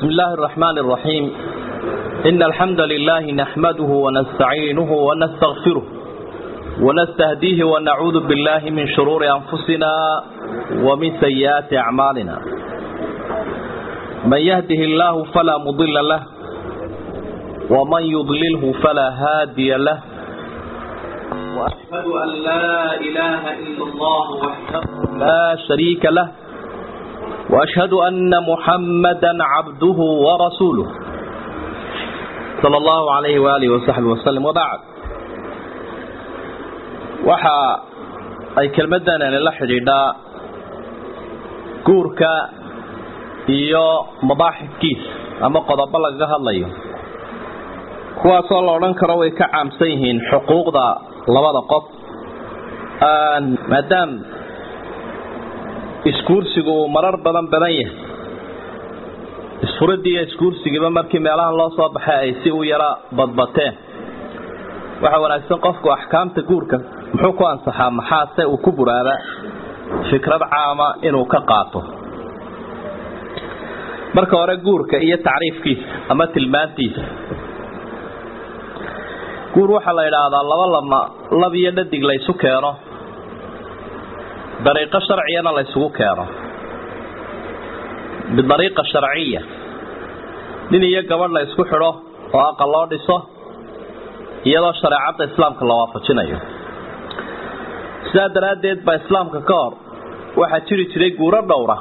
بسم الله الرحمن الرحيم إن الحمد لله نحمده ونستعينه ونستغفره ونستهديه ونعوذ بالله من شرور أنفسنا ومن سيئات أعمالنا من يهده الله فلا مضل له ومن يضلله فلا هادي له وأشهد أن لا إله إلا الله وحده لا شريك له وأشهد أن محمدا عبده ورسوله صلى الله عليه وآله وصحبه وسلم وبعد waxa ay kelmaddan la xidhiidhaa guurka iyo mabaaxifkiisa ama qodobo lagaga hadlayo kuwaasoo la odhan karo way ka caamsan yihiin xuquuqda labada qof maadaam iskuursigu uu marar badan badan yahay isfuradii iyo iskuursigiiba markii meelahan loo soo baxay ay si u yara badbateen waxaa wanaagsan qofku axkaamta guurka muxuu ku ansaxaa maxaase uu ku buraaba fikrad caama inuu ka qaato marka hore guurka iyo tacriifkiisa ama tilmaantiisa guur waxaa la yidhaahdaa laba lama lab iyo dhadig laysu keeno dariiqo sharciyana laysugu keeno bidariiqa sharciya nin iyo gabadh la ysku xidho oo aqal loo dhiso iyadoo shareecadda islaamka la waafajinayo sidaa daraaddeed baa islaamka ka hor waxaa jiri jiray guuro dhowra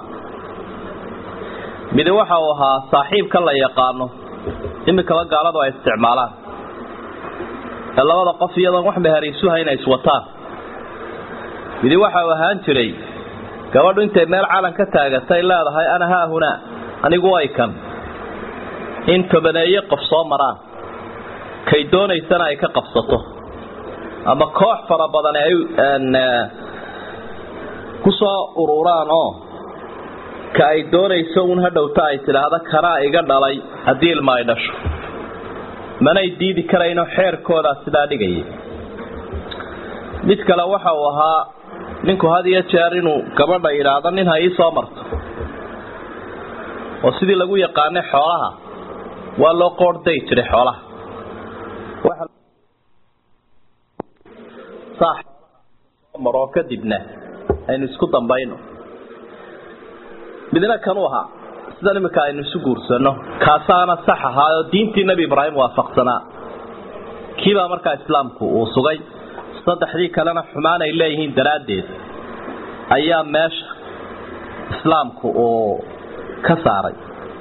midi waxa uu ahaa saaxiibka la yaqaano imikaba gaaladu ay isticmaalaan ee labada qof iyadoon wax meheraysuha inay iswataan midi waxa uu ahaan jiray gabadhu intay meel calan ka taagatay leedahay ana haahunaa anigu way kan in tobaneeye qof soo maraan kay doonaysana ay ka qabsato ama koox fara badan ay ku soo ururaan oo ka ay doonayso un hadhowta ay tidhaahda kanaa iga dhalay haddii ilma ay dhasho manay diidi karayno xeerkoodaa sidaa dhigayay mid kale waxa uu ahaa ninku had iyo jeer inuu gabadha yidhaahdo nin ha ii soo marto oo sidii lagu yaqaanay xoolaha waa loo qoordhay jiray xoolaha maroo kadibna aynu isku dambayno midna kanuu ahaa sidan iminka aynu isu guursano kaasaana sax ahaa oo diintii nebi ibraahim waafaqsanaa kiibaa markaa islaamku uu sugay saddexdii kalena xumaan ay leeyihiin daraaddeed ayaa meesha islaamku uu ka saaray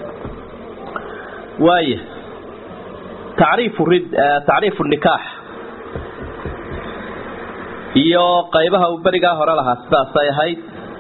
waaya tacriifu rid tacriifu nikaax iyo qaybaha uu berigaa hore lahaa sidaasay ahayd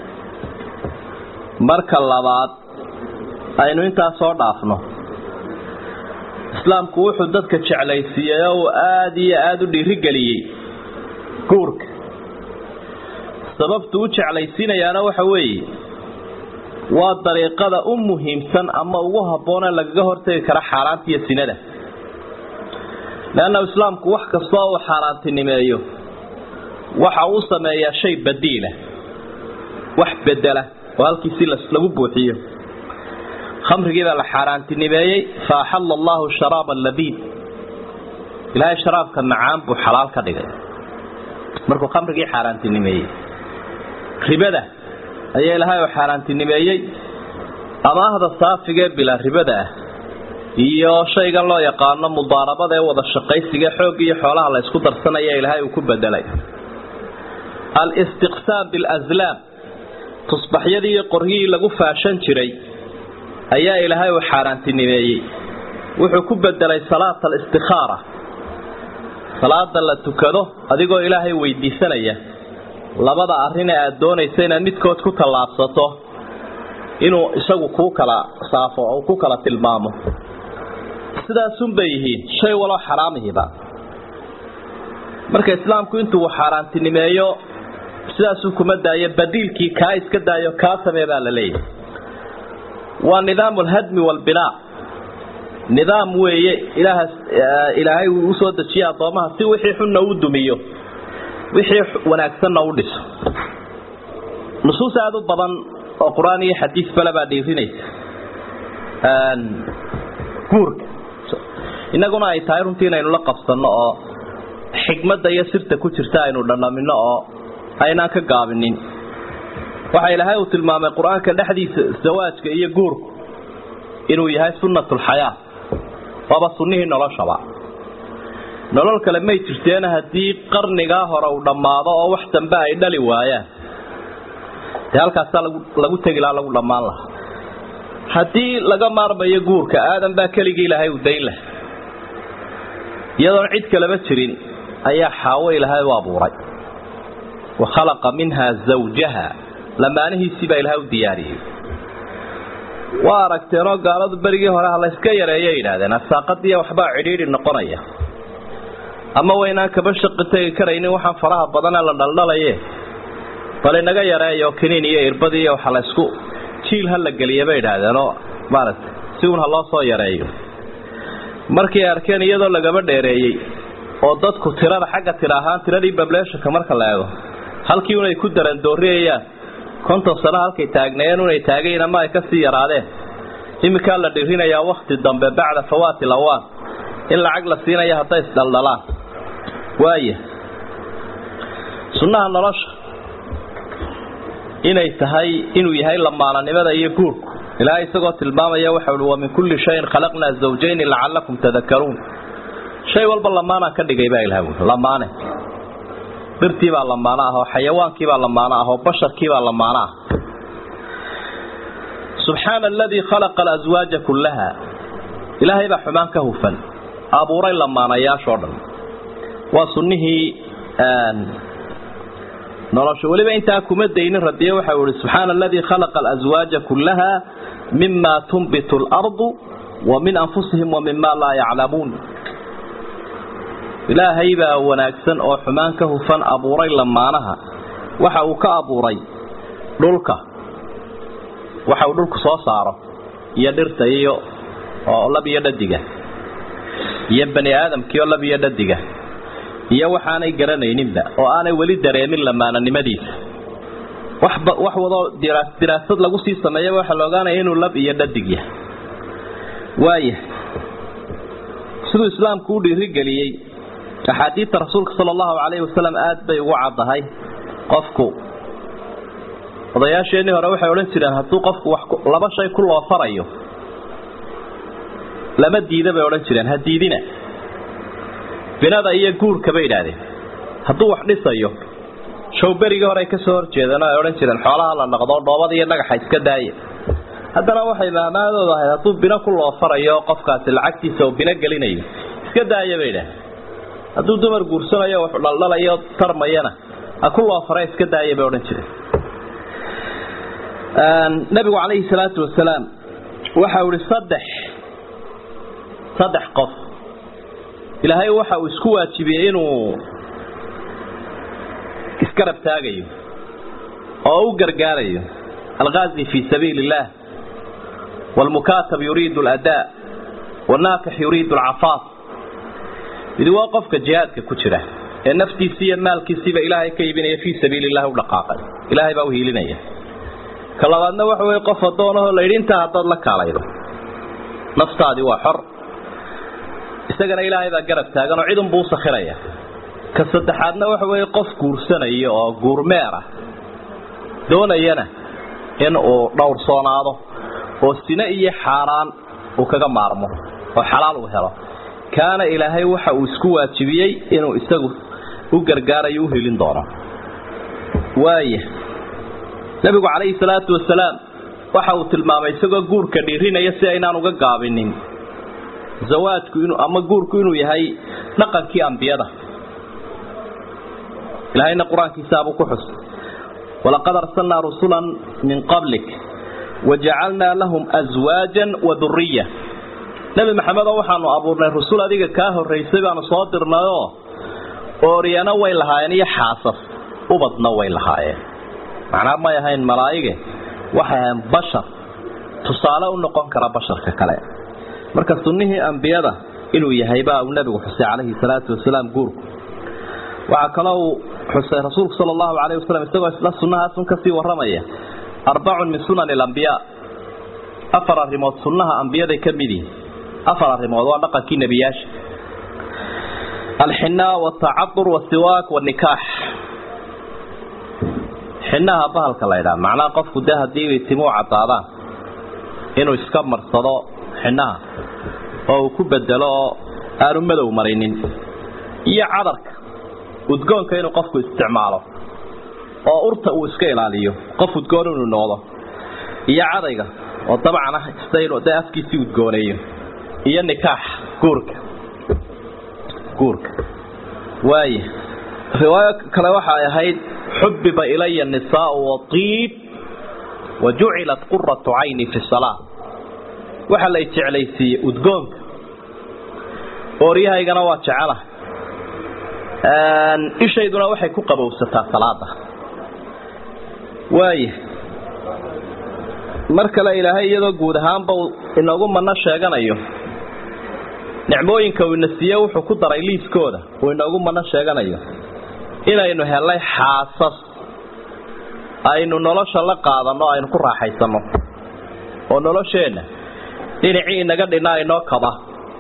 marka labaad aynu intaas soo dhaafno islaamku wuxuu dadka jeclaysiiyey oo uu aada iyo aada u dhiirigeliyey guurka sababtu u jeclaysiinayaana waxa weeye waa dariiqada u muhiimsan ama ugu habboonee lagaga hortegi kara xaaraanta iyo sinada leanna islaamku wax kastoo uu xaaraantinimeeyo waxa uu sameeyaa shay badiila wax bedela oo halkiisii lagu buuxiyo khamrigii baa la xaaraantinimeeyey fa axalla allahu sharaaba labiid ilaahay sharaabka macaan buu xalaal ka dhigay markuu khamrigii xaaraantinimeeyey ribada ayaa ilaahay oo xaaraantinimeeyey amaahda saafigee bila ribada ah iyo shaygan loo yaqaano mudaarabada ee wada shaqaysiga xoog iyo xoolaha la ysku darsanaya ilaahay uu ku bedelay alistiqsaam bilaslaam tusbaxyadii iyo qoryihii lagu faashan jiray ayaa ilaahay uu xaaraantinimeeyey wuxuu ku bedelay salaata alistikaara salaada la tukado adigoo ilaahay weydiisanaya labada arrin ee aada doonaysa inaad midkood ku tallaabsato inuu isagu kuu kala saafo oo ku kala tilmaamo sidaasunbay yihiin shay waloo xaraamihiba marka islaamku intuu xaaraantinimeeyo sidaasuu kuma daayo badiilkii kaa iska daayo kaa samee baa la leeyahay waa nidaamu alhadmi waalbinaa nidaam weeye ilaaha ilaahay uu usoo dejiye addoomaha si wixii xunna u dumiyo wixii wanaagsanna u dhiso nusuus aada u badan oo qur-aan iyo xadiis bale baa dhiirinaysa guurka innaguna ay tahay runtii inaynu la qabsanno oo xikmadda iyo sirta ku jirta aynu dhandhamino oo aynaan ka gaabinin waxa ilaahay uu tilmaamay qur-aanka dhexdiisa zawaajka iyo guurku inuu yahay sunnatulxayaa waaba sunnihii noloshaba nolol kale may jirteena haddii qarnigaa hore uu dhammaado oo wax dambe ay dhali waayaan dee halkaasaa lagu tegi lahaa lagu dhammaan lahaa haddii laga maarmayo guurka aadan baa keligii ilaahay u dayn lah iyadoon cid kaleba jirin ayaa xaawo ilaahay u abuuray wa khalaqa minha zawjaha lamaanihiisii baa ilaahay u diyaariyey waa aragteenoo gaaladu berigii hore ha layska yareeyo yidhaahdeen asaaqadiiya waxbaa cidhiidhi noqonaya ama waynaan kaba shaqi tegi karaynin waxaan faraha badanee la dhaldhalaye bal inaga yareeyo kiniin iyo irbadii iyo waxa laysku jiil ha la geliya bay idhaahdeenoo maaragtay si uun ha loo soo yareeyo markii ay arkeen iyadoo lagaba dheereeyey oo dadku tirada xagga tira ahaan tiradii bableeshanka marka la eego halkii unay ku darandooriyayaan konton sano halkay taagnaayeen unay taagayin ama ay kasii yaraadeen iminkaa la dhirinayaa wakti dambe bacda fawaati lawaan in lacag la siinaya hadday isdhaldhalaan waaya sunnaha nolosha inay tahay inuu yahay lamaananimada iyo guurku ilaahay isagoo tilmaamaya waxa uhi wa min kulli shayin khalaqnaa zawjayni lacalakum tadakaruun shay walba lamaanaan ka dhigay baa ilaha ui lamaane birtiibaa lamaano ah oo xayawaankiibaa lamaano ah oo basharkiibaa lamaano ah subxaana aladii khalaqa alaswaaja kullaha ilaahay baa xumaan ka hufan abuuray lamaanayaashoo dhan waa sunnihii nolosha weliba intaa kuma daynin radiye waxa uu ihi subxaana aladii khalaqa alaswaaja kullaha mima tunbitu alardu wa min anfusihim wa mima laa yaclamuun ilaahay baa wanaagsan oo xumaan ka hufan abuuray lamaanaha waxa uu ka abuuray dhulka waxa uu dhulku soo saaro iyo dhirta iyo oo lab iyo dhadiga iyo bani aadamkiioo lab iyo dhadiga iyo waxaanay garanayninba oo aanay weli dareemin lamaananimadiisa waxba wax wadoo diraasad lagu sii sameeyaba waxaa la ogaanaya inuu lab iyo dhadig yahay waaya siduu islaamku u dhiirigeliyey axaadiidta rasuulka sala allahu calayhi wasalam aada bay ugu caddahay qofku odayaasheenii hore waxay odhan jireen hadduu qofku wax laba shay ku loofarayo lama diida bay odhan jireen ha diidina binada iyo guurka bay idhaahdeen hadduu wax dhisayo showberigii hore ay ka soo horjeedeen ay odhan jireen xoolaha la dhaqdo dhoobada iyo dhagaxa iska daaya haddana waxay maamaadooda ahayd hadduu bino ku loofarayo qofkaasi lacagtiisa oo bino gelinayo iska daaya bay idhahdeen hadduu dumar guursanayo wax dhaldhalayo tarmayana ha ku loofara iska daaya bay odhan jireen nabigu calayhi salaatu wasalaam waxa uu ihi saddex saddex qof ilaahay waxa uu isku waajibiyey inuu iskarab taagayo oo u gargaarayo alghazi fi sabiili illah waalmukaatab yuriidu aladaa wanaakix yuriidu alcafaaf midi waa qofka jihaadka ku jira ee naftiisii iyo maalkiisiiba ilaahay ka iibinaya fii sabiili illahi u dhaqaaqay ilaahay baa u hiilinaya ka labaadna waxa weye qof addoonahoo layidhi intaa haddaad la kaalaydo naftaadii waa xor isagana ilaahay baa garab taagan oo cidunbuu u sakhiraya ka saddexaadna waxa weeye qof guursanaya oo guurmeer ah doonayana in uu dhowrsoonaado oo sine iyo xaaraan uu kaga maarmo oo xalaal uu helo kaana ilaahay waxa uu isku waajibiyey inuu isagu u gargaarayo u helin doono waaya nabigu calayhi salaatu wasalaam waxa uu tilmaamay isagoo guurka dhiirinaya si aynaan uga gaabinin zawaajku inuu ama guurku inuu yahay dhaqankii ambiyada ilaahayna qur-aankiisaabuu ku xus walaqad arsalnaa rusulan min qablik wajacalnaa lahum aswaajan wa duriya nebi maxamedoo waxaanu abuurnay rusul adiga kaa horraysay baanu soo dirnayoo ooryana way lahaayeen iyo xaasas ubadna way lahaayeen macnaa may ahayn malaa'ige waxay ahayn bashar tusaale u noqon kara basharka kale marka sunnihii ambiyada inuu yahay baa uu nebigu xusay calayhi salaatu wasalaam guurku waxaa kaloo uu xusay rasuulku sala allahu calayhi wasalam isagoo isla sunnahaasun kasii warramaya arbacun min sunani alambiyaa afar arrimood sunnaha ambiyaday ka mid yihin afar arrimood waa dhaqankii nebiyaasha alxinaa watacadur wasiwaak wanikaax xinaha bahalka la ydhaha macnaha qofku dee haddii timuu cadaadaan inuu iska marsado xinaha oo uu ku bedelo oo aanu madow marinin iyo cadarka udgoonka inuu qofku isticmaalo oo urta uu iska ilaaliyo qof udgoon inuu noqdo iyo cadayga oo dabcan ah ista inuu dee afkiisii udgooneeyo iyo nikaax guurka guurka waaya riwaayo kale waxa ay ahayd xubiba ilaya nisaau waiib wa jucilat quratu cayni fi salaa waxaa lay jeclaysiiyey udgoonka ooryahaygana waa jecela ishayduna waxay ku qabowsataa salaada waaya mar kale ilaahay iyadoo guud ahaanba inoogu mano sheeganayo nicmooyinka uu ina siiye wuxuu ku daray liiskooda uu inoogu mano sheeganayo inaynu helnay xaasas aynu nolosha la qaadanno aynu ku raaxaysanno oo nolosheenna dhinacii inaga dhinaa inoo kaba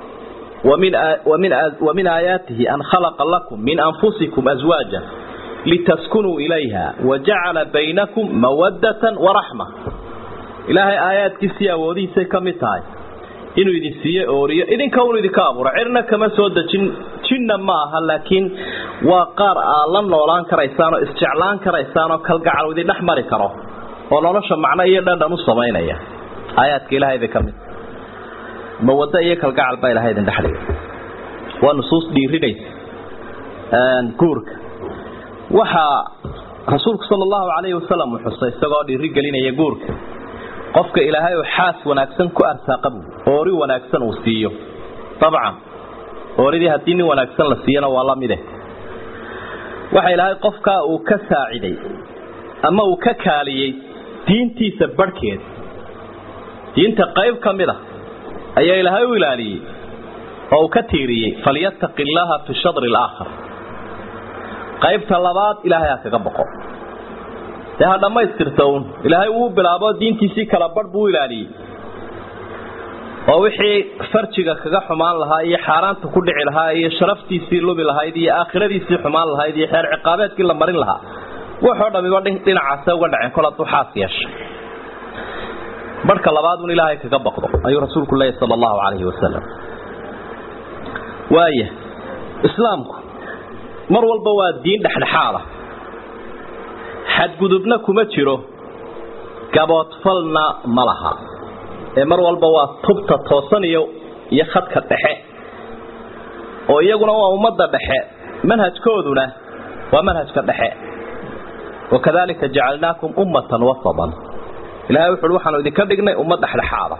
wa min aayaatihi an khalaqa lakum min anfusikum aswaaja litaskunuu ilayha wajacala baynakum mawaddatan waraxma ilaahay aayaadkiisii awoodihiisay ka mid tahay inuu idin siiye ooriyo idinka unu idinka abuura cirna kama soo dejin jinna ma aha laakiin waa qaar aad la noolaan karaysaan oo isjeclaan karaysaan oo kalgacal idin dhex mari karo oo nolosha macno iyo dhandhan u samaynaya aayaadka ilaahay bay ka mid mawaddo iyo kalgacal baa ilahay idin dhexdhiga waa nusuus dhiirinaysa guurka waxaa rasuulku sala allahu calayhi wasalam uu xusay isagoo dhiiri gelinaya guurka qofka ilaahay uu xaas wanaagsan ku arsaaqa buu oori wanaagsan uu siiyo dabcan ooridii haddii nin wanaagsan la siiyana waa la mide waxa ilaahay qofkaa uu ka saaciday ama uu ka kaaliyey diintiisa barhkeed diinta qayb ka mid a ayaa ilaahay u ilaaliyey oo uu ka tiiriyey falyattaqi illaaha fi shadri alaakhar qaybta labaad ilaahay ha kaga boqo dee ha dhammaystirta uun ilaahay wuu bilaabo diintiisii kala badh buu ilaaliyey oo wixii farjiga kaga xumaan lahaa iyo xaaraanta ku dhici lahaa iyo sharaftiisii lubi lahayd iyo aakhiradiisii xumaan lahayd iyo xeer ciqaabeedkii la marin lahaa wuxoo dhamiba dhinacaase uga dhaceen kol hadduu xaas yeeshay barhka labaad un ilaahay kaga baqdo ayuu rasuulku leeyahy sala allahu calayhi wasalam waaya islaamku mar walba waa diin dhexdhexaada xadgudubna kuma jiro gaboodfalna ma laha ee mar walba waa tubta toosan iyo iyo khadka dhexe oo iyaguna waa ummadda dhexe manhajkooduna waa manhajka dhexe wakadalika jacalnaakum ummatan wasaban ilahay wuxu uhi waxaanu idinka dhignay ummad dhexdhexaada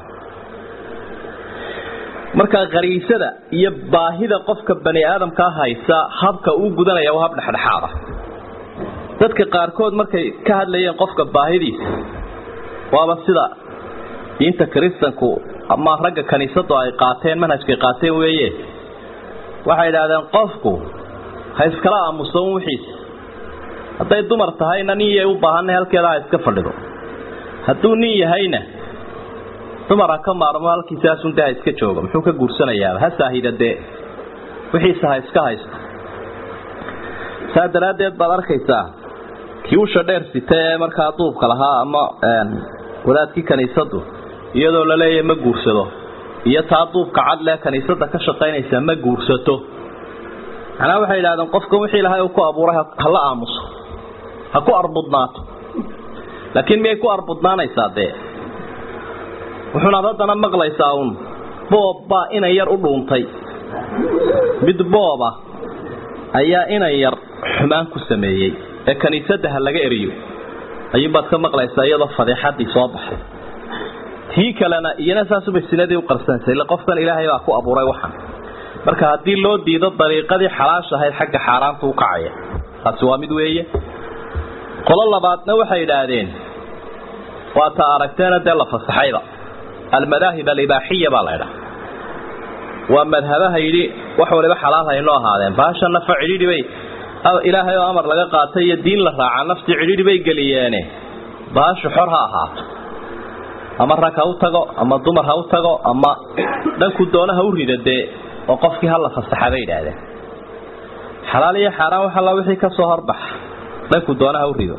markaa qariisada iyo baahida qofka bani aadamkaa haysa habka uu gudanaya waa hab dhexdhexaada dadka qaarkood markay ka hadlayeen qofka baahidiisa waaba sida diinta kiristanku ama ragga kaniisadu ay qaateen manhajkay qaateen weeye waxay idhaahdeen qofku ha iskala aamuso un wixiisa hadday dumar tahayna nin yay u baahanay halkeeda ha iska fadhido hadduu nin yahayna dumar ha ka maarmo halkiisaasun dee ha iska joogo muxuu ka guursanayaaba ha saahida dee wixiisa ha iska haysto saa daraaddeed baad arkaysaa kii usha dheer sita ee markaa duubka lahaa ama wadaadkii kaniisadu iyadoo la leeyahay ma guursado iyo taa duubka cad lee kaniisada ka shaqaynaysa ma guursato macnaha waxay yidhahdeen qofkan wixii ilahay uu ku abuuray hala aamuso ha ku arbudnaato laakiin miyay ku arbudnaanaysaa dee wuxuunaad haddana maqlaysaa uun boob baa inan yar u dhuuntay mid booba ayaa inan yar xumaan ku sameeyey ee kaniisadda ha laga eriyo ayuunbaad ka maqlaysaa iyadoo fadeexadii soo baxay tii kalena iyana saasubay sinadii u qarsanaysa ille qofkan ilaahay baa ku abuuray waxan marka haddii loo diido dariiqadii xalaasha ahayd xagga xaaraanta u kacaya taasi waa mid weeye qolo labaadna waxay idhaahdeen waa ta aragteena dee la fasaxayba almadaahib alibaaxiya baa la ydhaha waa madhabaha yidhi wax waliba xalaal haynoo ahaadeen baasha nafa cidhiidhi bay ilaahay oo amar laga qaatay iyo diin la raaca naftii cidhiidhi bay geliyeene baashu xor ha ahaato ama rag ha u tago ama dumar ha u tago ama dhanku doona ha u rida dee oo qofkii hala fasaxa bay yidhaahdeen xalaal iyo xaaraan wax alla wixii kasoo horbaxa dhanku doona ha u rido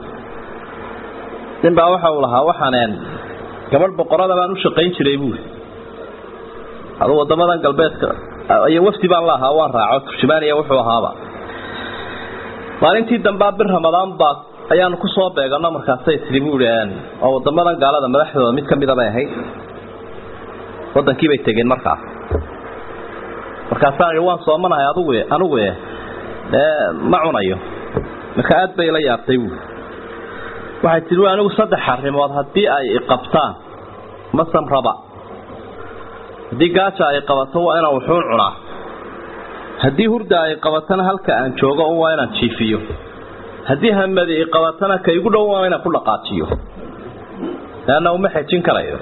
nin baa waxa uu lahaa waxaaneen gabadh boqorada baan u shaqayn jiray buuri aduu wadamadan galbeedka iyo wafdi baan la ahaa waan raaco turjumaaniya wuxuu ahaaba maalintii dambaa bir ramadaan baa ayaanu kusoo beegano markaasay tii buui oo wadamadan gaalada madaxdooda mid kamida bay ahayd wadankii bay tegeen markaas markaasaan ihi waan soomanahay adugu anugu e ma cunayo marka aad bay la yaabtay buui waxay tii anigu saddex arrimood haddii ay iqabtaan masan raba haddii gaaja ay qabato waa inaan wuxuun cunaa haddii hurda ay qabatana halka aan joogo un waa inaan jiifiyo haddii hamadi i qabatana ka igu dhow waa inaan ku dhaqaajiyo leanna uma xejin karayo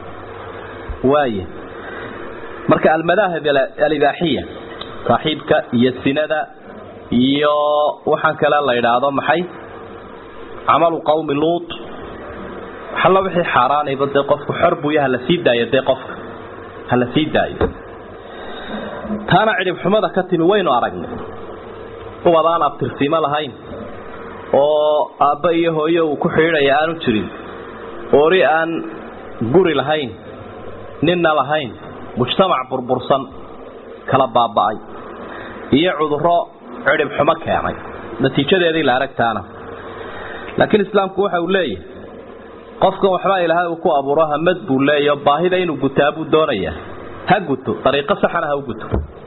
waaya marka almadaahib alibaaxiya saaxiibka iyo sinada iyo waxaan kale la idhaahdo maxay camalu qawmi luut waxalla wixii xaaraanayba dee qofku xor buuya hala sii daayo dee qofka hala sii daayo taana cidhib xumada ka timi waynu aragnay ubad aan abtirsiimo lahayn oo aabba iyo hooyo uu ku xidhiidhaya aanu jirin oori aan guri lahayn ninna lahayn mujtamac burbursan kala baaba'ay iyo cudurro cidhib xumo keenay natiijadeedii la aragtaana laakiin islaamku waxa uu leeyahay qofkan waxbaa ilaahay uu ku abuuro hamad buu leeyaho baahida inuu gutaa buu doonayaa ha guto dariiqo saxana ha u guto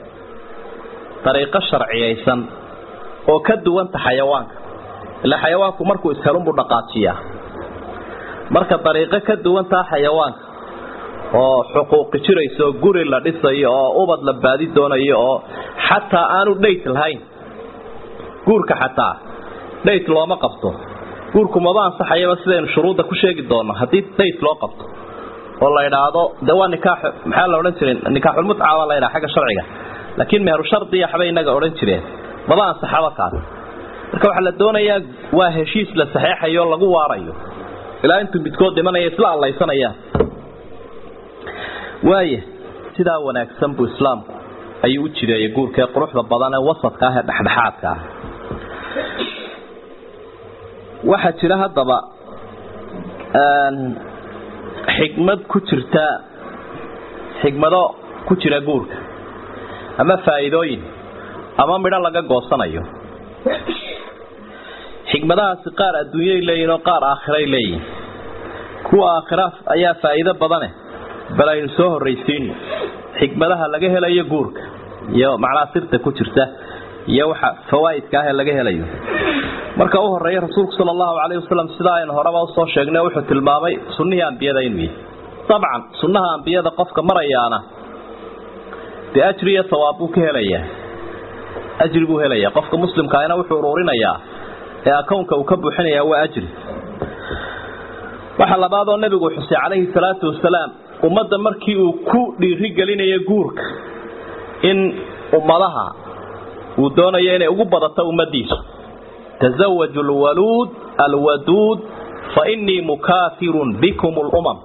dariiqo sharciyaysan oo ka duwanta xayawaanka ilaa xayawaanku markuu ishelunbuu dhaqaajiyaa marka dariiqo ka duwantaa xayawaanka oo xuquuqi jirayso oo guri la dhisayo oo ubad la baadi doonayo oo xataa aanu dhayt lahayn guurka xataa dhayt looma qabto guurku maba ansaxayaba sidaynu shuruudda ku sheegi doonno haddii dhayt loo qabto oo la idhaahdo de waa nikaax maxaa la odhan jiray nikaaxulmutca baa la ydhaha xagga sharciga laakiin meheru shardiya waxbay inaga odhan jireen maba ansaxaba kaas marka waxaa la doonayaa waa heshiis la saxeexayo lagu waarayo ilaa intuu midkood dhimanaya isla allaysanayaan waaya sidaa wanaagsan buu islaamku ayuu u jireeyay guurkaee quruxda badan ee wasadka ah ee dhexdhexaadka ah waxaa jira haddaba xigmad ku jirta xigmado ku jira guurka ama faa'iidooyin ama midho laga goosanayo xigmadahaasi qaar adduunyay leeyihin oo qaar aakhiray leeyihin kuwa aakhira ayaa faa'iido badane bal aynu soo horraysiino xigmadaha laga helayo guurka iyo macnaha sirta ku jirta iyo waxa fawaa'idka ah ee laga helayo marka u horeeya rasuulku sala allahu calayhi wasalam sidaa aynu horeba usoo sheegnay wuxuu tilmaamay sunnihii ambiyada inuu yahay dabcan sunnaha ambiyada qofka marayaana dee ajri iyo sawaab buu ka helayaa ajri buu helayaa qofka muslimkaahina wuxuu uruurinayaa ee akownka uu ka buuxinayaa waa ajri waxa labaadoo nebigu xusay calayhi salaatu wasalaam ummadda markii uu ku dhiiri gelinayo guurka in ummadaha uu doonayo inay ugu badato ummadiisu تزوجوا الولود الودود فإني مكاثر بكم الأمم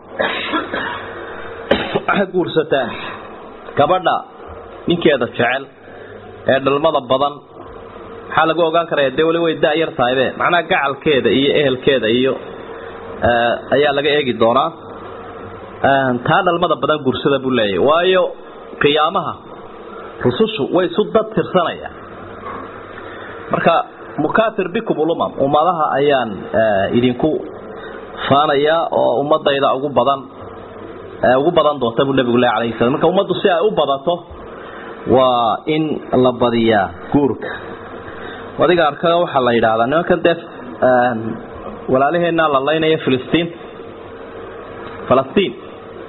guursataan gabadha ninkeeda jecel ee dhalmada badan maxaa lagu ogaan karaya dee wali way da-yar tahaybe macnaha gacalkeeda iyo ehelkeeda iyo ayaa laga eegi doonaa taa dhalmada badan guursada buu leeyahy waayo qiyaamaha rusushu way isu dad tirsanayaan marka mukatir bikum ulumam ummadaha ayaan idinku faanayaa oo ummadayda ugu badan ugu badan doonta buu nabigu leh alayhi salam marka ummaddu si ay u badato waa in la badiyaa guurka adiga arkaga waxaa la yidhaahdaa nimankan dee walaalaheenaa la laynaya filistiin falastiin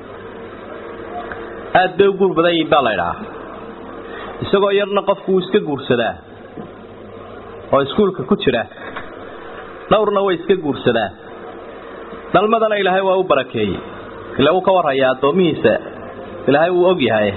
aada bay u guur badan yihin baa la ydhahaa isagoo yarna qofku wuu iska guursadaa oo iskuulka ku jira dhowrna way iska guursadaan dhalmadana ilaahay waa u barakeeyey ila uu ka warhayaa addoomihiisa ilaahay wuu og yahay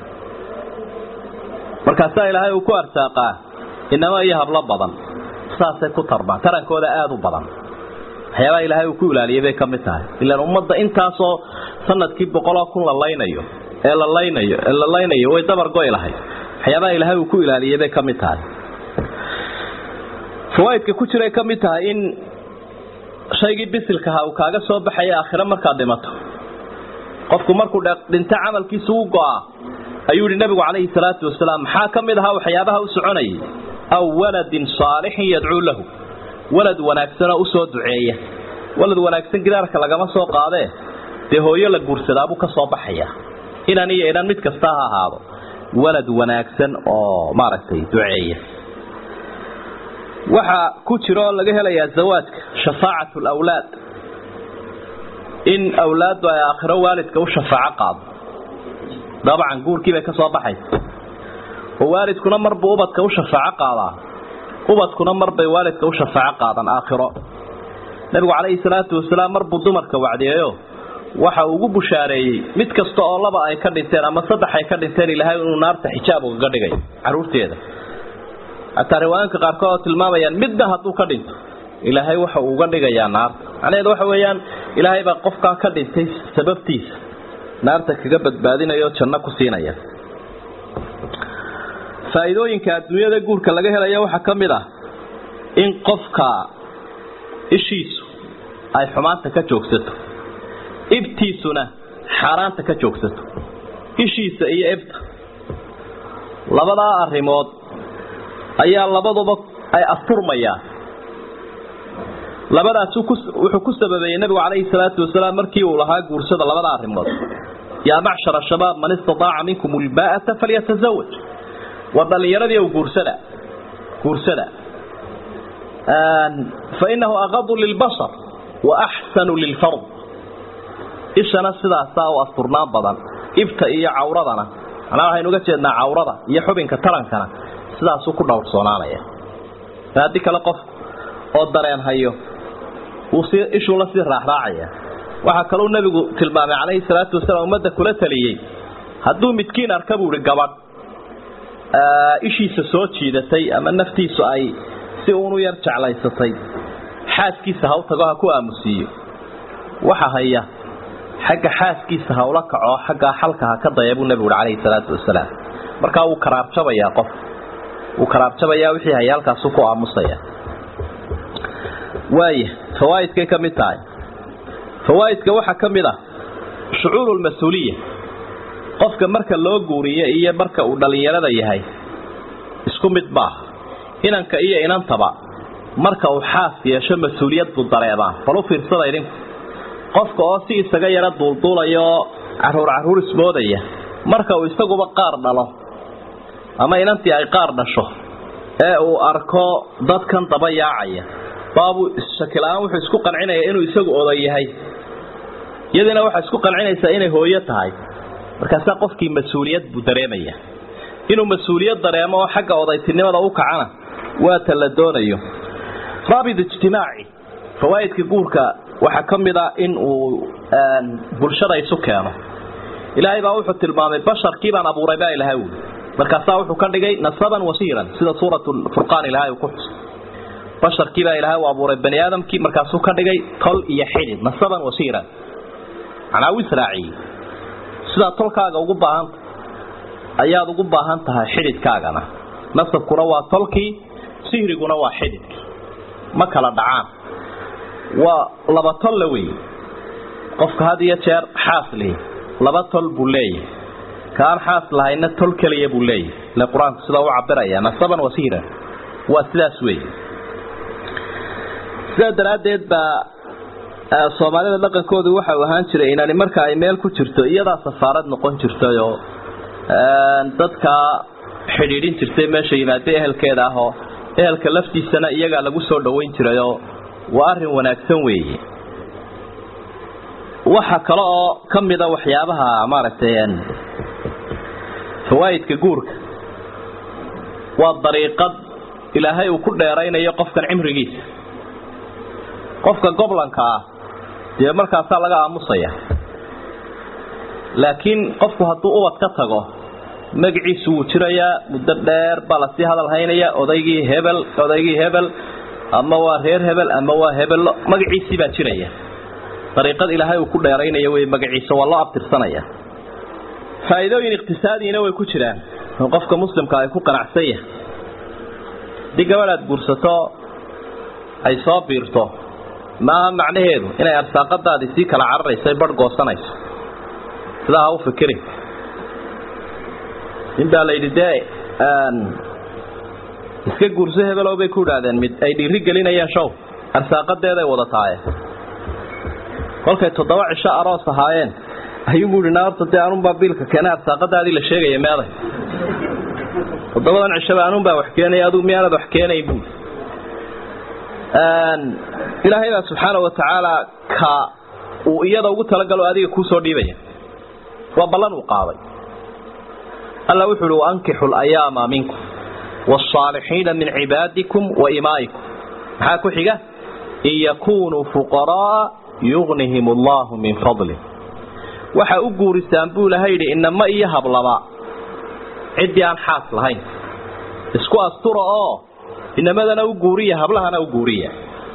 markaasaa ilaahay uu ku arsaaqaa inamo iyo hablo badan saasay ku tarmaan tarankooda aada u badan waxyaabaha ilaahay uu ku ilaaliyay bay ka mid tahay ilaan ummadda intaasoo sanadkii boqoloo kun la laynayo ee la laynayo ee la laynayo way dabar goy lahayd waxyaabaha ilaahay uu ku ilaaliyay bay ka mid tahay fawaaidka ku jiray ka mid tahay in shaygii bisilkaha uu kaaga soo baxaya aakhiro markaad dhimato qofku markuu dhinto camalkiisa u go-a ayuu yihi nabigu calayhi salaatu wasalaam maxaa ka mid ahaa waxyaabaha u soconayay aw waladin saalixin yadcuu lahu walad wanaagsanoo usoo duceeya walad wanaagsan gidaarka lagama soo qaadee dee hooyo la guursadaabuu ka soo baxaya inan iyo inan mid kasta ha ahaado walad wanaagsan oo maaragtay duceeya waxaa ku jira oo laga helayaa zawaajka shafaacat lawlaad in awlaaddu ay aakhiro waalidka u shafaaco qaado dabcan guurkii bay ka soo baxaysa oo waalidkuna marbuu ubadka u shafaaco qaadaa ubadkuna marbay waalidka u shafaaco qaadan aakhiro nabigu calayhi salaatu wasalaam marbuu dumarka wacdiyeeyo waxa uu ugu bushaareeyey mid kasta oo laba ay ka dhinteen ama saddex ay ka dhinteen ilaahay inuu naarta xijaab ugaga dhigay caruurteeda xataa riwaayanka qaarkood oo tilmaamayaan midna hadduu ka dhinto ilaahay waxa uu uga dhigayaa naarta macnaheedu waxa weeyaan ilaahay baa qofkaa ka dhintay sababtiisa naarta kaga badbaadinaya oo janno ku siinaya faa'iidooyinka adduunyada guurka laga helayo waxaa ka mid ah in qofka ishiisu ay xumaanta ka joogsato ibtiisuna xaaraanta ka joogsato ishiisa iyo ibta labadaa arrimood ayaa labaduba ay asturmayaan labadaas wuxuu ku sababeeyey nabigu calayhi salaatu wasalaam markii uu lahaa guursada labada arrimood yaa macshara shabaab man istadaaca minkum ulbaa'ata falyatazawaj waa dhallinyaradii u guursada guursada fa inahu aqadu lilbashar wa axsanu lilfard ishana sidaasaa u asturnaan badan ibta iyo cawradana manaa waxaynu uga jeednaa cawrada iyo xubinka tarankana sidaasuu ku dhowrsoonaanaya haddii kale qof oo dareen hayo ishuu la sii raaxraacaya waxaa kaluu nabigu tilmaamay calayhi salaatu wasalaam ummadda kula taliyey hadduu midkiin arka buu ihi gabadh ishiisa soo jiidatay ama naftiisu ay si uunu yar jeclaysatay xaaskiisa ha u tago ha ku aamusiiyo waxa haya xagga xaaskiisa ha ula kaco xaggaa xalka ha ka daya buu nabigu uhi calayhi salaatu wasalaam markaa wuu karaarjabayaa qof wuu karaarjabayaa wixii haya halkaasu ku aamusaya waaya fawaaidkay ka mid tahay fawaaidka waxaa ka mid ah shucuuru lmas-uuliya qofka marka loo guuriyo iyo marka uu dhallinyarada yahay isku mid maaha inanka iyo inantaba marka uu xaas yeesho mas-uuliyad buu dareemaa bal u fiirsada idinku qofka oo si isaga yaro duulduulaya oo caruur caruur ismoodaya marka uu isaguba qaar dhalo ama inantii ay qaar dhasho ee uu arko dadkan daba yaacaya baabuu shakila-aan wuxuu isku qancinaya inuu isagu oday yahay iyadiina waxaa isku qancinaysaa inay hooyo tahay markaasaa qofkii mas-uuliyad buu dareemaya inuu mas-uuliyad dareemo oo xagga odaytinimada u kacana waa ta la doonayo raabit ijtimaaci fawaaidka guurka waxaa ka mid a in uu bulshada isu keeno ilaahay baa wuxuu tilmaamay basharkii baan abuuray baa ilahay uli markaasaa wuxuu ka dhigay nasaban wasiiran sida suurat furqaan ilahay uu ku xusay basharkii baa ilahay u abuuray bani aadamkii markaasuu ka dhigay tol iyo xidid nasaban wasiiran macnaa u israaciyey sidaa tolkaaga ugu baahanta ayaad ugu baahan tahay xididkaagana nasabkuna waa tolkii sihriguna waa xididkii ma kala dhacaan waa laba tolla wey qofka had iyo jeer xaas lihi laba tol buu leeyahay kaan xaas lahayna tol keliya buu leeyahay ile qur-aanku sidaa u cabiraya nasaban wasiiran waa sidaas wey sidaa daraaddeed baa soomaalida dhaqankoodu waxau ahaan jiray inani marka ay meel ku jirto iyadaa safaarad noqon jirtayoo dadka xidhiidhin jirtay meesha yimaada ehelkeeda ah oo ehelka laftiisana iyagaa lagu soo dhoweyn jirayoo waa arrin wanaagsan weeye waxa kale oo ka mida waxyaabaha maaragtay fawaa'idka guurka waa dariiqad ilaahay uu ku dheeraynayo qofkan cimrigiisa qofka goblanka ah dee markaasaa laga aamusaya laakiin qofku hadduu ubad ka tago magaciisu wuu jirayaa muddo dheer baa lasii hadal haynaya odaygii hebel odaygii hebel ama waa reer hebel ama waa hebello magaciisii baa jiraya dariiqad ilaahay uu ku dheeraynayo wey magaciisa waa loo abtirsanaya faa'iidooyin iqtisaadiyina way ku jiraan oo qofka muslimka ay ku qanacsan yahay haddii gabadh aad guursato ay soo biirto maaha macnaheedu inay arsaaqadaadii sii kala cararayso ay barh goosanayso sidaa ha u fikirin nin baa la yidhi dee iska guurso hebelow bay ku idhaahdeen mid ay dhiiri gelinayaan show arsaaqadeeday wada taaye kolkay toddoba cisho aroos ahaayeen ayuubu ihi naarta dee anunbaa biilka keena arsaaqadaadii la sheegaya meeday toddobadan cishaba anunbaa wax keenaya aduu miyaanad wax keenayn buui ilaahay baa subxaana wa tacaala ka uu iyada ugu talagalo adiga kuu soo dhiibaya waa ballan uu qaaday alla wuxu uhi waankixu layaama minkum waalsaalixiina min cibaadikum wa imaa'ikum maxaa ku xiga in yakunuu fuqara'a yugnihim allahu min fadlih waxa u guurisaan buu ilahay yidhi inama iyo hablaba ciddii aan xaas lahayn isku astura oo inamadana u guuriya hablahana u guuriya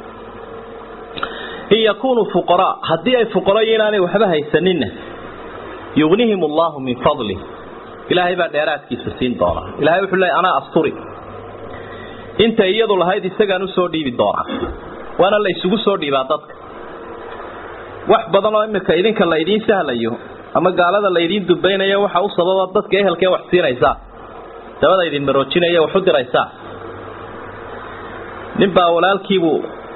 in yakunuu fuqaraa haddii ay fuqarayo inaanay waxba haysaninna yugnihim allahu min fadlih ilaahay baa dheeraadkiisa siin doonaa ilahay wuxuu leeyay anaa asturi inta iyadu lahayd isagaan usoo dhiibi doonaa waana la isugu soo dhiibaa dadka wax badan oo imika idinka la idiin sahlayo ama gaalada la idiin dubaynayo waxa u sababa dadka ehelkee wax siinaysaa dabada idin maroojinaya wax u diraysaa ninbaa walaalkiibu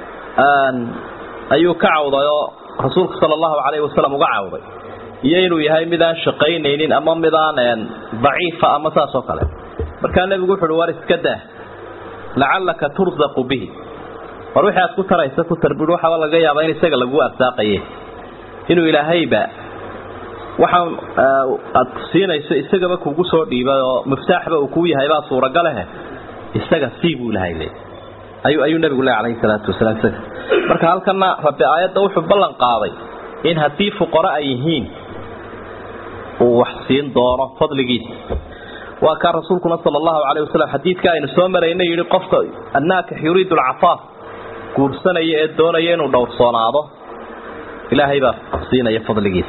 ayuu ka cawday oo rasuulka sala allahu calayhi wasalam uga cawday iyo inuu yahay mid aan shaqaynaynin ama mid aan daciifa ama saas oo kale markaa nebigu wuxu uhi war iska daa lacallaka tursaqu bihi war wixii aad ku taraysa ku tarbid waxaba laga yaabaa in isaga lagu arsaaqaye inuu ilaahayba waxaan aad siinayso isagaba kugu soo dhiibay oo miftaaxba uu kuu yahay baa suuragalehe isaga sii buu ilahay le ayuu ayuu nabigu le calayhi salaatu wasalaam isaga marka halkana rabbi aayadda wuxuu ballan qaaday in haddii fuqaro ay yihiin uu wax siin doono fadligiisa waa kaa rasuulkuna sala allahu calayh wasalam xadiidka aynu soo marayna yidhi qofka annaakix yuriidu alcafaaf guursanaya ee doonaya inuu dhowrsoonaado ilaahay baa siinaya fadligiisa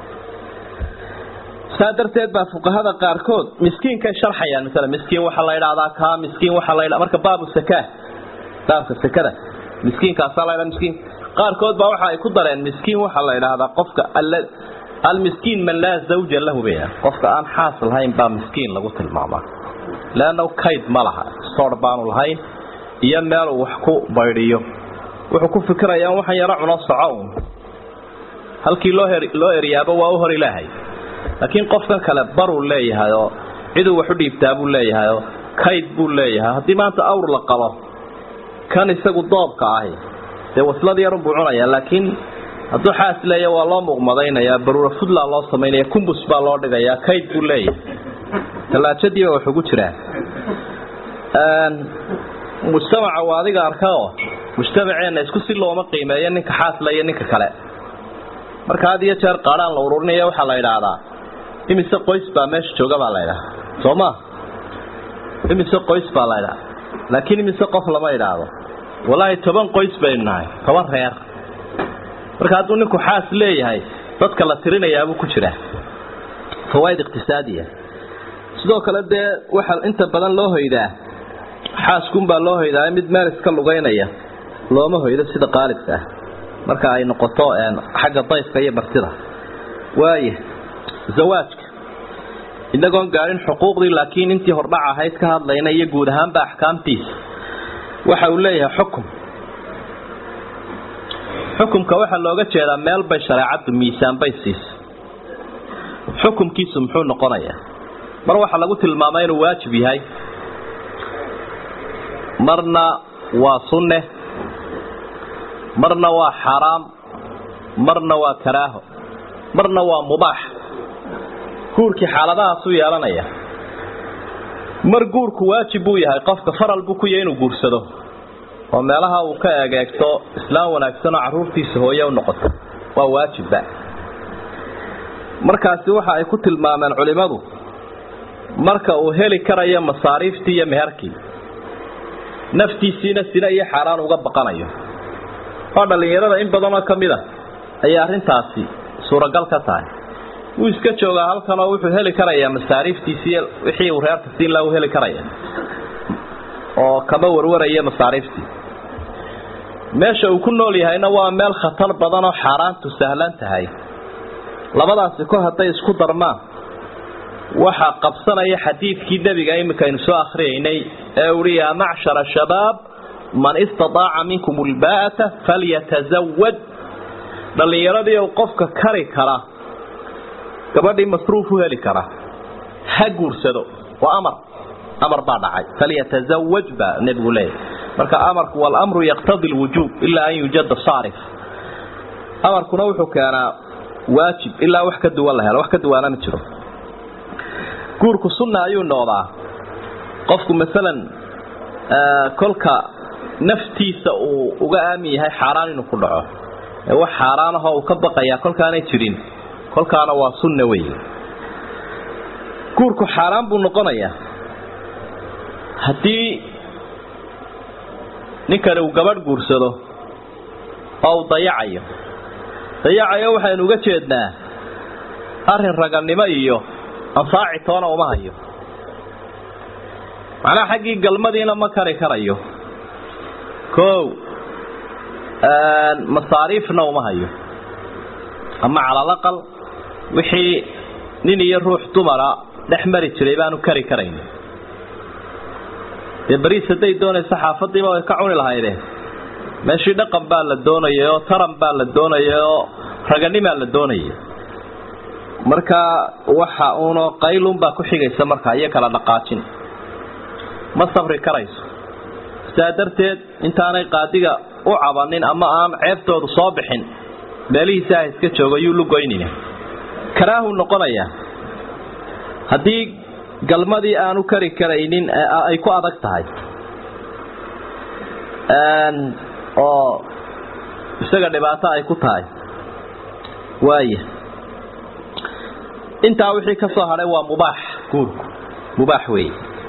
saa darteed baa fuqahada qaarkood miskiinkay sharxayaan masala miskiin waxaa la idhahdaa kaa miskiin waxaa la ydha marka baabu sakaa baabka sakada miskiinkaasaa la ydhaha miskiin qaarkood baa waxa ay ku dareen miskiin waxaa la idhaahdaa qofka almiskiin man laa zawja lahu bay qofka aan xaas lahayn baa miskiin lagu tilmaamaa leanna kayd ma laha soor baanu lahayn iyo meeluu wax ku baydhiyo wuxuu ku fikirayaa waxaan yaro cuno soco un halkii loo loo eryaaba waa u hor ilaahay laakiin qofkan kale baruu leeyahay oo ciduu wax u dhiibtaa buu leeyahay oo kayd buu leeyahay haddii maanta awr la qabo kan isagu doobka ahi dee waslad yarunbuu cunayaa laakiin hadduu xaas leeya waa loo muuqmadaynayaa baruura fudlaa loo samaynaya kumbus baa loo dhigayaa kayd buu leeyahay tallaajadiiba wax ugu jiraa mujtamaca waa adiga arkaoo mujtamaceenna isku si looma qiimeeyo ninka xaasla iyo ninka kale marka had iyo jeer qaadhaan la ururinaya waxaa la idhaahdaa imise qoys baa meesha jooga baa la idhaha soo ma imise qoys baa la idhaha laakiin imise qof lama idhaahdo walaahi toban qoys baynu nahay toban reer marka hadduu ninku xaas leeyahay dadka la tirinayaabuu ku jiraa fawaaid iqtisaadiya sidoo kale dee waxaa inta badan loo hoydaa xaaskunbaa loo hoydaa mid meel iska lugaynaya looma hoydo sida qaalibka ah marka ay noqoto xagga dayfka iyo martida waaya zawaajka inagoon gaadhin xuquuqdii laakiin intii hordhac ahayd ka hadlayna iyo guud ahaanba axkaamtiisa waxa uu leeyahay xukum xukumka waxaa looga jeedaa meel bay shareecaddu miisaan bay siisa xukumkiisu muxuu noqonayaa mar waxaa lagu tilmaamay inuu waajib yahay marna waa sunne marna waa xaraam marna waa karaaho marna waa mubaax guurkii xaaladahaasuu yeelanaya mar guurku waajib buu yahay qofka faral buu ku yahay inuu guursado oo meelaha uu ka egeegto islaam wanaagsan oo carruurtiisa hooye u noqoto waa waajibba markaasi waxa ay ku tilmaameen culimmadu marka uu heli karayo masaariiftii iyo meherkii naftiisiina sina iyo xaaraan uga baqanayo oo dhallinyarada in badanoo ka mid a ayay arrintaasi suuragal ka tahay wuu iska joogaa halkan oo wuxuu heli karayaa masaariiftiisii wixii uu reerka siin laha u heli karaya oo kama warwaraya masaariiftii meesha uu ku nool yahayna waa meel khatar badan oo xaaraantu sahlan tahay labadaasi kor hadday isku darmaan waxaa qabsanaya xadiidkii nebiga iminka aynu soo akhriyaynay ee uhi yaa macshara shabaab man istataaca minkum ulbaa'ata falyatazawaj dhallinyaradii u qofka kari kara gabadhii masruuf u heli kara ha guursado waa amar amar baa dhacay falyatazawaj baa nebigu leeyahy marka amarku walamru yaqtadi lwujuub ilaa an yujada saarif amarkuna wuxuu keenaa waajib ilaa wax ka duwan la helo wax ka duwaana ma jiro guurku sunna ayuu noqdaa qofku masalan kolka naftiisa uu uga aamin yahay xaaraan inuu ku dhaco ee wax xaaraan ahoo uu ka baqayaa kolkaanay jirin kolkaana waa sunna wey guurku xaaraan buu noqonayaa haddii ninkani uu gabadh guursado oo uu dayacayo dayacayo waxaynu uga jeednaa arrin raganimo iyo anfaaci toona uma hayo macnaha xaggii galmadiina ma kari karayo kow masaariifna uma hayo ama calalaqal wixii nin iyo ruux dumara dhex mari jiray baanu kari karayn dee bariis hadday doonaysa xaafadiiba way ka cuni lahaydeen meeshii dhaqan baa la doonayay oo taran baa la doonayay oo raganimaa la doonayay marka waxa uunoo qaylunbaa ku xigaysa markaa iyo kala dhaqaajin ma sabri karayso sidaa darteed intaanay qaadiga u cabanin ama aan ceebtoodu soo bixin meelihiisa ha iska joogo yuu lugoynina karaahu noqonayaa haddii galmadii aanu kari karaynin ay ku adag tahay oo isaga dhibaato ay ku tahay waaya intaa wixii ka soo hadhay waa mubaax guurku mubaax weeye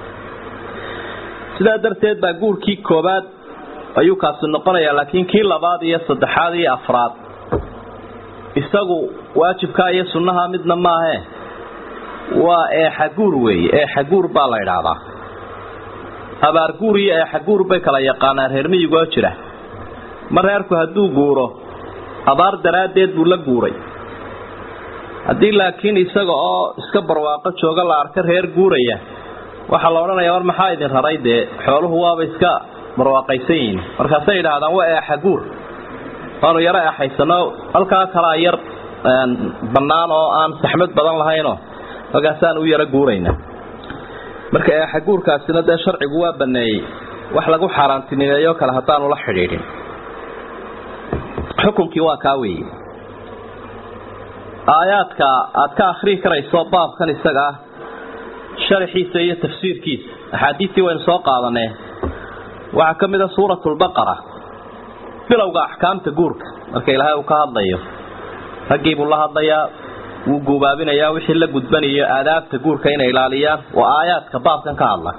sidaa darteed baa guurkii koobaad ayuu kaasi noqonayaa laakiin kii labaad iyo saddexaad iyo afraad isagu waajibkaa iyo sunnaha midna maahee waa eexaguur weeye eexaguur baa la idhaahdaa abaarguur iyo eexaguur bay kala yaqaanaan reer miyigoo jira ma reerku hadduu guuro abaar daraaddeed buu la guuray haddii laakiin isaga oo iska barwaaqo jooga la arka reer guuraya waxaa la odhanayaa war maxaa idin raray dee xooluhu waaba iska barwaaqaysan yihiin markaasay yidhaahdaan waa eexaguur waanu yaro eexaysano halkaa kalaa yar bannaan oo aan saxmad badan lahaynoo halkaasaan u yaro guurayna marka eexaguurkaasina dee sharcigu waa baneeyey wax lagu xaaraantinimeeyo kale haddaanu la xidhiidhin xukunkii waa kaa weeye aayaadka aad ka akhrii karayso baabkan isaga ah sharaxiisa iyo tafsiirkiisa axaadiistii waynu soo qaadanee waxaa ka mid a suuratulbaqara bilowga axkaamta guurka marka ilaahay uu ka hadlayo raggii buu la hadlayaa wuu guubaabinayaa wixii la gudbanayo aadaabta guurka inay ilaaliyaan waa aayaadka baabkan ka hadla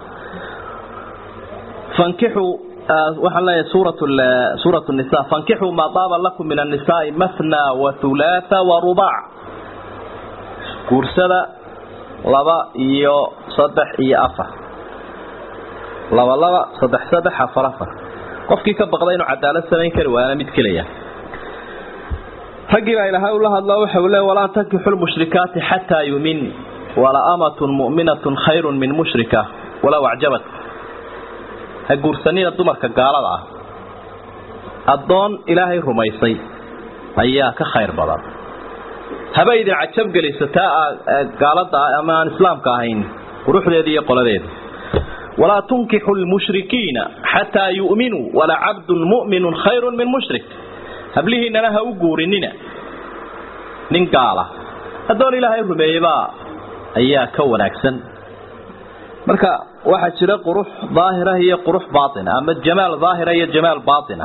fankixuu waxaan leeyahay suurat suurat nisa fankixuu maa daaba lakum min annisaai mathna wa hulaatha wa rubaac guursada laba iyo saddex iyo afar laba laba saddex saddex afar afar qofkii ka baqda inuu cadaalad samayn kari waana mid kelaya raggii baa ilaahay ula hadlo waxa uu le walaa tankixu lmushrikaati xataa yumin wala amatun mu'minatun khayrun min mushrika walow acjabat ha guursanina dumarka gaalada ah addoon ilaahay rumaysay ayaa ka khayr badan haba idin cajab gelisataa gaalada ama aan islaamka ahayn quruxdeeda iyo qoladeeda walaa tunkixu lmushrikiina xataa yu'minuu wala cabdun mu'minun khayrun min mushrik hablihiinana ha u guurinina nin gaala addoon ilaahay rumeeyeybaa ayaa ka wanaagsan marka waxaa jira qurux daahira iyo qurux baaina ama jamaal daahira iyo jamaal baaina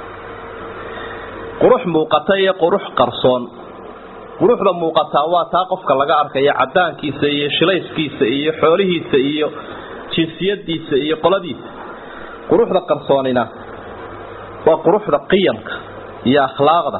qurux muuqata iyo qurux qarsoon quruxda muuqataa waa taa qofka laga arkayo cadaankiisa iyo shilayskiisa iyo xoolihiisa iyo jinsiyadiisa iyo qoladiisa quruxda qarsoonina waa quruxda qiyamka iyo akhlaaqda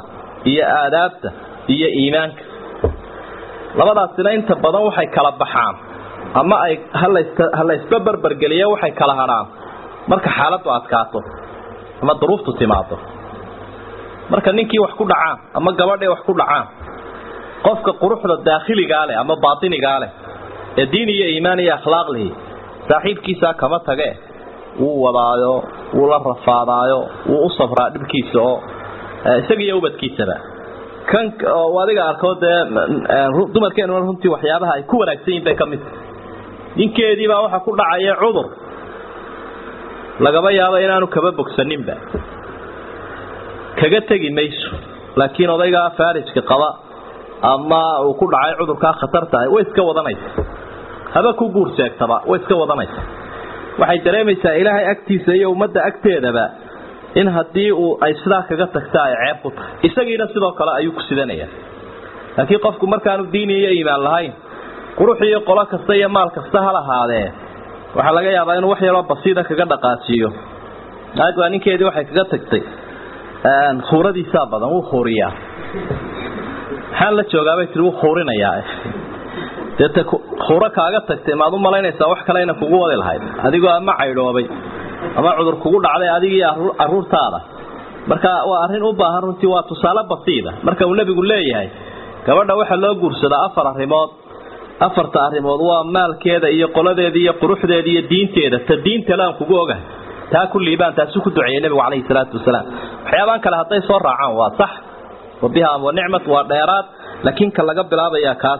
iyo aadaabta iyo iimaanka labadaasina inta badan waxay kala baxaan ama ay halaysba berbergeliya waxay kala hadhaan marka xaaladdu adkaato ama duruuftu timaado marka ninkii wax ku dhacaan ama gabadhii wax ku dhacaan qofka quruxda daakhiligaa leh ama baatinigaa leh ee diin iyo iimaan iyo akhlaaq lihi saaxiibkiisaa kama tage wuu wadaayo wuu la rafaadaayo wuu u safraa dhibkiisa oo isaga iyo ubadkiisaba kan adiga arkoo dee dumarkeenuna runtii waxyaabaha ay ku wanaagsan yihin bay ka mid ninkeediibaa waxa ku dhacaya cudur lagaba yaabo inaanu kaba bogsaninba kaga tegi mayso laakiin odaygaa faarijka qaba ama uu ku dhacay cudurkaa khatarta ah way iska wadanaysa haba ku guur sheegtaba way iska wadanaysa waxay dareemaysaa ilaahay agtiisa iyo ummadda agteedaba in haddii uu ay sidaa kaga tagta ay ceeb ku tahay isagiina sidoo kale ayuu ku sidanaya laakiin qofku markaanu diini iyo iimaan lahayn qurux iyo qolo kasta iyo maal kasta ha lahaadee waxaa laga yaabaa inuu wax yaroo basiida kaga dhaqaajiyo naag baa ninkeedii waxay kaga tagtay khuuradiisaa badan wuu khuuriyaa maxaan la joogaabay tii wuu khuurinayaa deete khuuro kaaga tagtay maad u malaynaysaa wax kale ina kugu wadi lahayd adigoo ama caydhoobay ama cudur kugu dhacday adigii caruurtaada marka waa arrin u baahan runtii waa tusaale basiida marka uu nebigu leeyahay gabadha waxaa loo guursadaa afar arrimood afarta arrimood waa maalkeeda iyo qoladeeda iyo quruxdeeda iyo diinteeda ta diintale aan kugu ogahay taa kulliibaan taasu ku duceeyey nebigu calayhi salaatu wasalaam waxyaabaan kale hadday soo raacaan waa sax wa biha wa nicmat waa dheeraad laakiin ka laga bilaabayaa kaas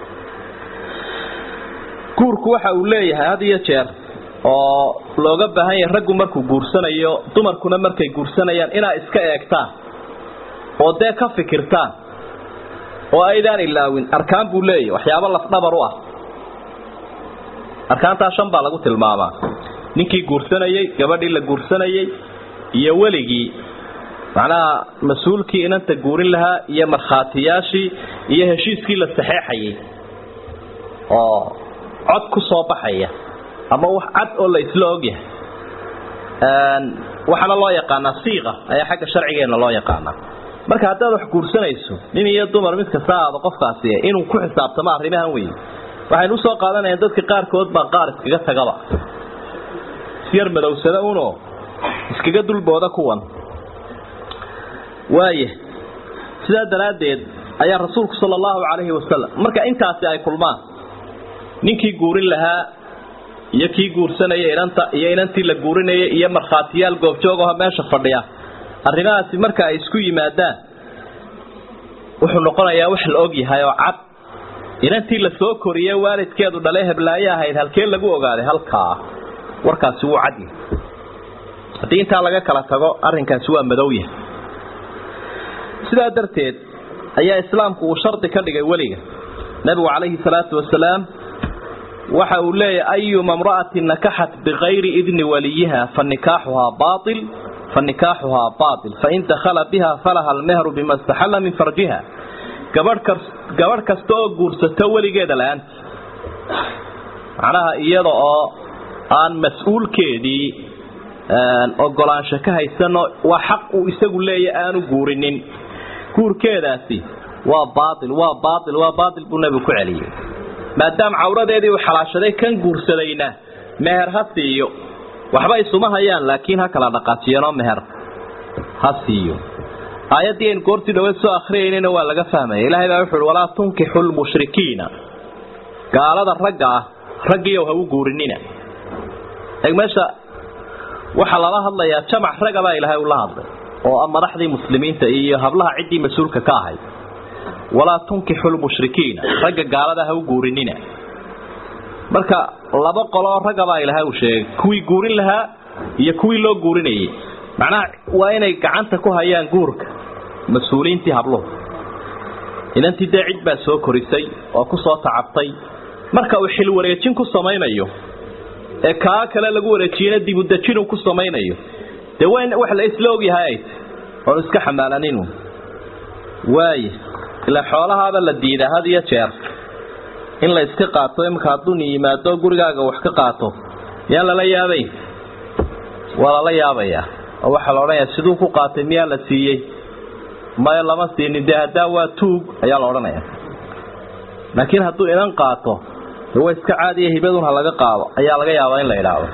guurku waxa uu leeyahay had iyo jeer oo looga baahan yahay raggu markuu guursanayo dumarkuna markay guursanayaan inaa iska eegtaan oo dee ka fikirtaan oo aydaan ilaawin arkaan buu leeyahy waxyaabo lafdhabar u ah arkaantaa shan baa lagu tilmaamaa ninkii guursanayey gabadhii la guursanayey iyo weligii macnaha mas-uulkii inanta guurin lahaa iyo markhaatiyaashii iyo heshiiskii la saxeexayay oo cod ku soo baxaya ama wax cad oo la isla ogyahay waxaana loo yaqaanaa siiqa ayaa xagga sharcigeena loo yaqaanaa marka haddaad wax guursanayso nin iyo dumar mid kasta aado qofkaasi inuu ku xisaabtamo arrimahan wey waxaynu usoo qaadanayaan dadka qaarkood baa qaar iskaga tagaba isyar madowsada uno iskaga dulbooda kuwan waaya sidaa daraaddeed ayaa rasuulku sala allahu calayhi wasalam marka intaasi ay kulmaan ninkii guurin lahaa iyo kii guursanaya inanta iyo inantii la guurinayay iyo markhaatiyaal goobjoogaho meesha fadhiya arrimahaasi marka ay isku yimaadaan wuxuu noqonayaa wax la og yahay oo cad inantii la soo koriyey waalidkeedu dhalay heblaaye ahayd halkee lagu ogaaday halkaa warkaasi wuu cadyahay haddii intaa laga kala tago arrinkaasi waa madowyahay sidaa darteed ayaa islaamku uu shardi ka dhigay weliga nabigu calayhi salaatu wasalaam waxa uu leeyahy ayuma mra'atin nakaxat bikayri idni waliyiha fanikaaxuhaa baail fanikaaxuhaa baail fain dakhala biha falaha almehru bima istaxalla min farjiha gabadh kasta oo guursato weligeeda la-aanti macnaha iyada oo aan mas-uulkeedii ogolaansho ka haysano waa xaq uu isagu leeya aanu guurinin guurkeedaasi waa baail waa baail waa baail buu nebigu ku celiyey maadaama cawradeedii uu xalaashaday kan guursadayna meher ha siiyo waxba isuma hayaan laakiin ha kala dhaqaajiyeenoo meher ha siiyo aayaddii aynu goortii dhaweed soo akriyaynayna waa laga fahmaya ilaahay baa wuxu uhi walaa tunkixu lmushrikiina gaalada ragga ah raggiiyow ha u guurinina eeg meesha waxaa lala hadlayaa jamac ragga baa ilaahay ula hadlay oo madaxdii muslimiinta iyo hablaha ciddii mas-uulka ka ahayd walaa tunkixu lmushrikiina ragga gaalada ha u guurinina marka laba qoloo raggabaa ilaahay uu sheegay kuwii guurin lahaa iyo kuwii loo guurinayay macnaha waa inay gacanta ku hayaan guurka mas-uuliintii habluhu inantii dee cid baa soo korisay oo ku soo tacabtay marka uu xil wareejin ku samaynayo ee kaa kale lagu wareejiyena dibudejinu ku samaynayo dee waa in wax la isla ogyahay ay oonu iska xamaalaninu waaya ilaa xoolahaaba la diidaa had iyo jeer in la iska qaato imika hadduu ni yimaado gurigaaga wax ka qaato miyaan lala yaabay waa lala yaabayaa oo waxaa la odhanayaa siduu ku qaatay miyaa la siiyey maya lama siinin dee haddaa waa tuug ayaa la odhanaya laakiin hadduu inan qaato de waa iska caadiya hibadun ha laga qaado ayaa laga yaabaa in la idhaahdo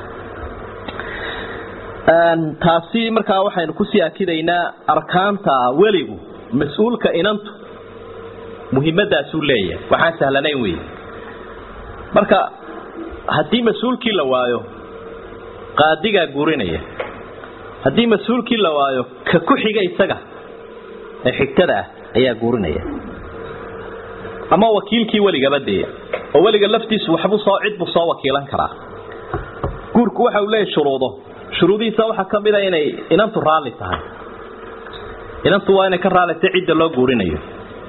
taasi markaa waxaynu kusii akidaynaa arkaanta weligu mas-uulka inantu muhiimadaasuu leeyahay waxaan sahlanayn wey marka haddii mas-uulkii la waayo qaadigaa guurinaya haddii mas-uulkii la waayo ka ku xiga isaga ee xigtada ah ayaa guurinaya ama wakiilkii weligaba dee oo weliga laftiisu waxbuu soo cid buu soo wakiilan karaa guurku waxa uu leeyahy shuruudo shuruudihiisa waxaa ka mid a inay inantu raalli tahay inantu waa inay ka raallitay cidda loo guurinayo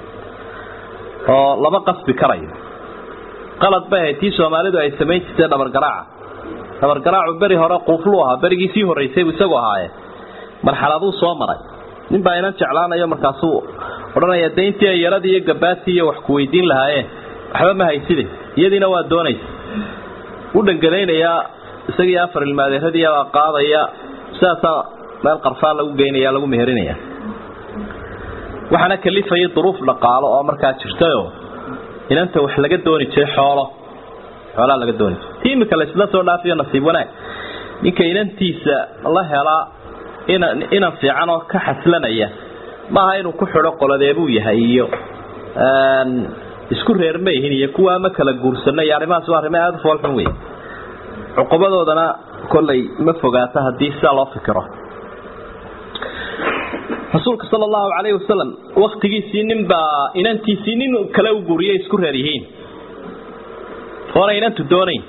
oo lama qasbi karayo qalad bay ahayd tii soomaalidu ay samayn jirtay dhabargaraaca dhabargaraacu beri hore quufluu ahaa berigii sii horraysay buu isagu ahaaye marxaladuu soo maray nin baa inan jeclaanayo markaasuu odhanaya dayntii ay yaradii iyo gabaadtii iyo wax ku weydiin lahaayeen waxba ma hayside iyadiina waa doonaysa u dhangalaynayaa isagii afar ilmaadeeradiibaa qaadaya sidaasaa meel qarfaa lagu geynaya lagu meherinaya waxaana kalifayay duruuf dhaqaalo oo markaa jirtayoo inanta wax laga dooni jiray xoolo xoolaa laga dooni jiray ti imika laysla soo dhaafiyo nasiib wanaag ninka inantiisa la helaa inan inan fiican oo ka xaslanaya maaha inuu ku xidho qoladeebuu yahay iyo isku reer ma yihin iyo kuwa ama kala guursano iyo arrimahaas waa arrimo aada u foolxun wey cuqubadoodana kollay ma fogaata haddii sidaa loo fikiro rasuulka sala allahu calayhi wasalam waktigiisii nin baa inantiisii nin kale u guuriyay isku reer yihiin oona inantu doonayn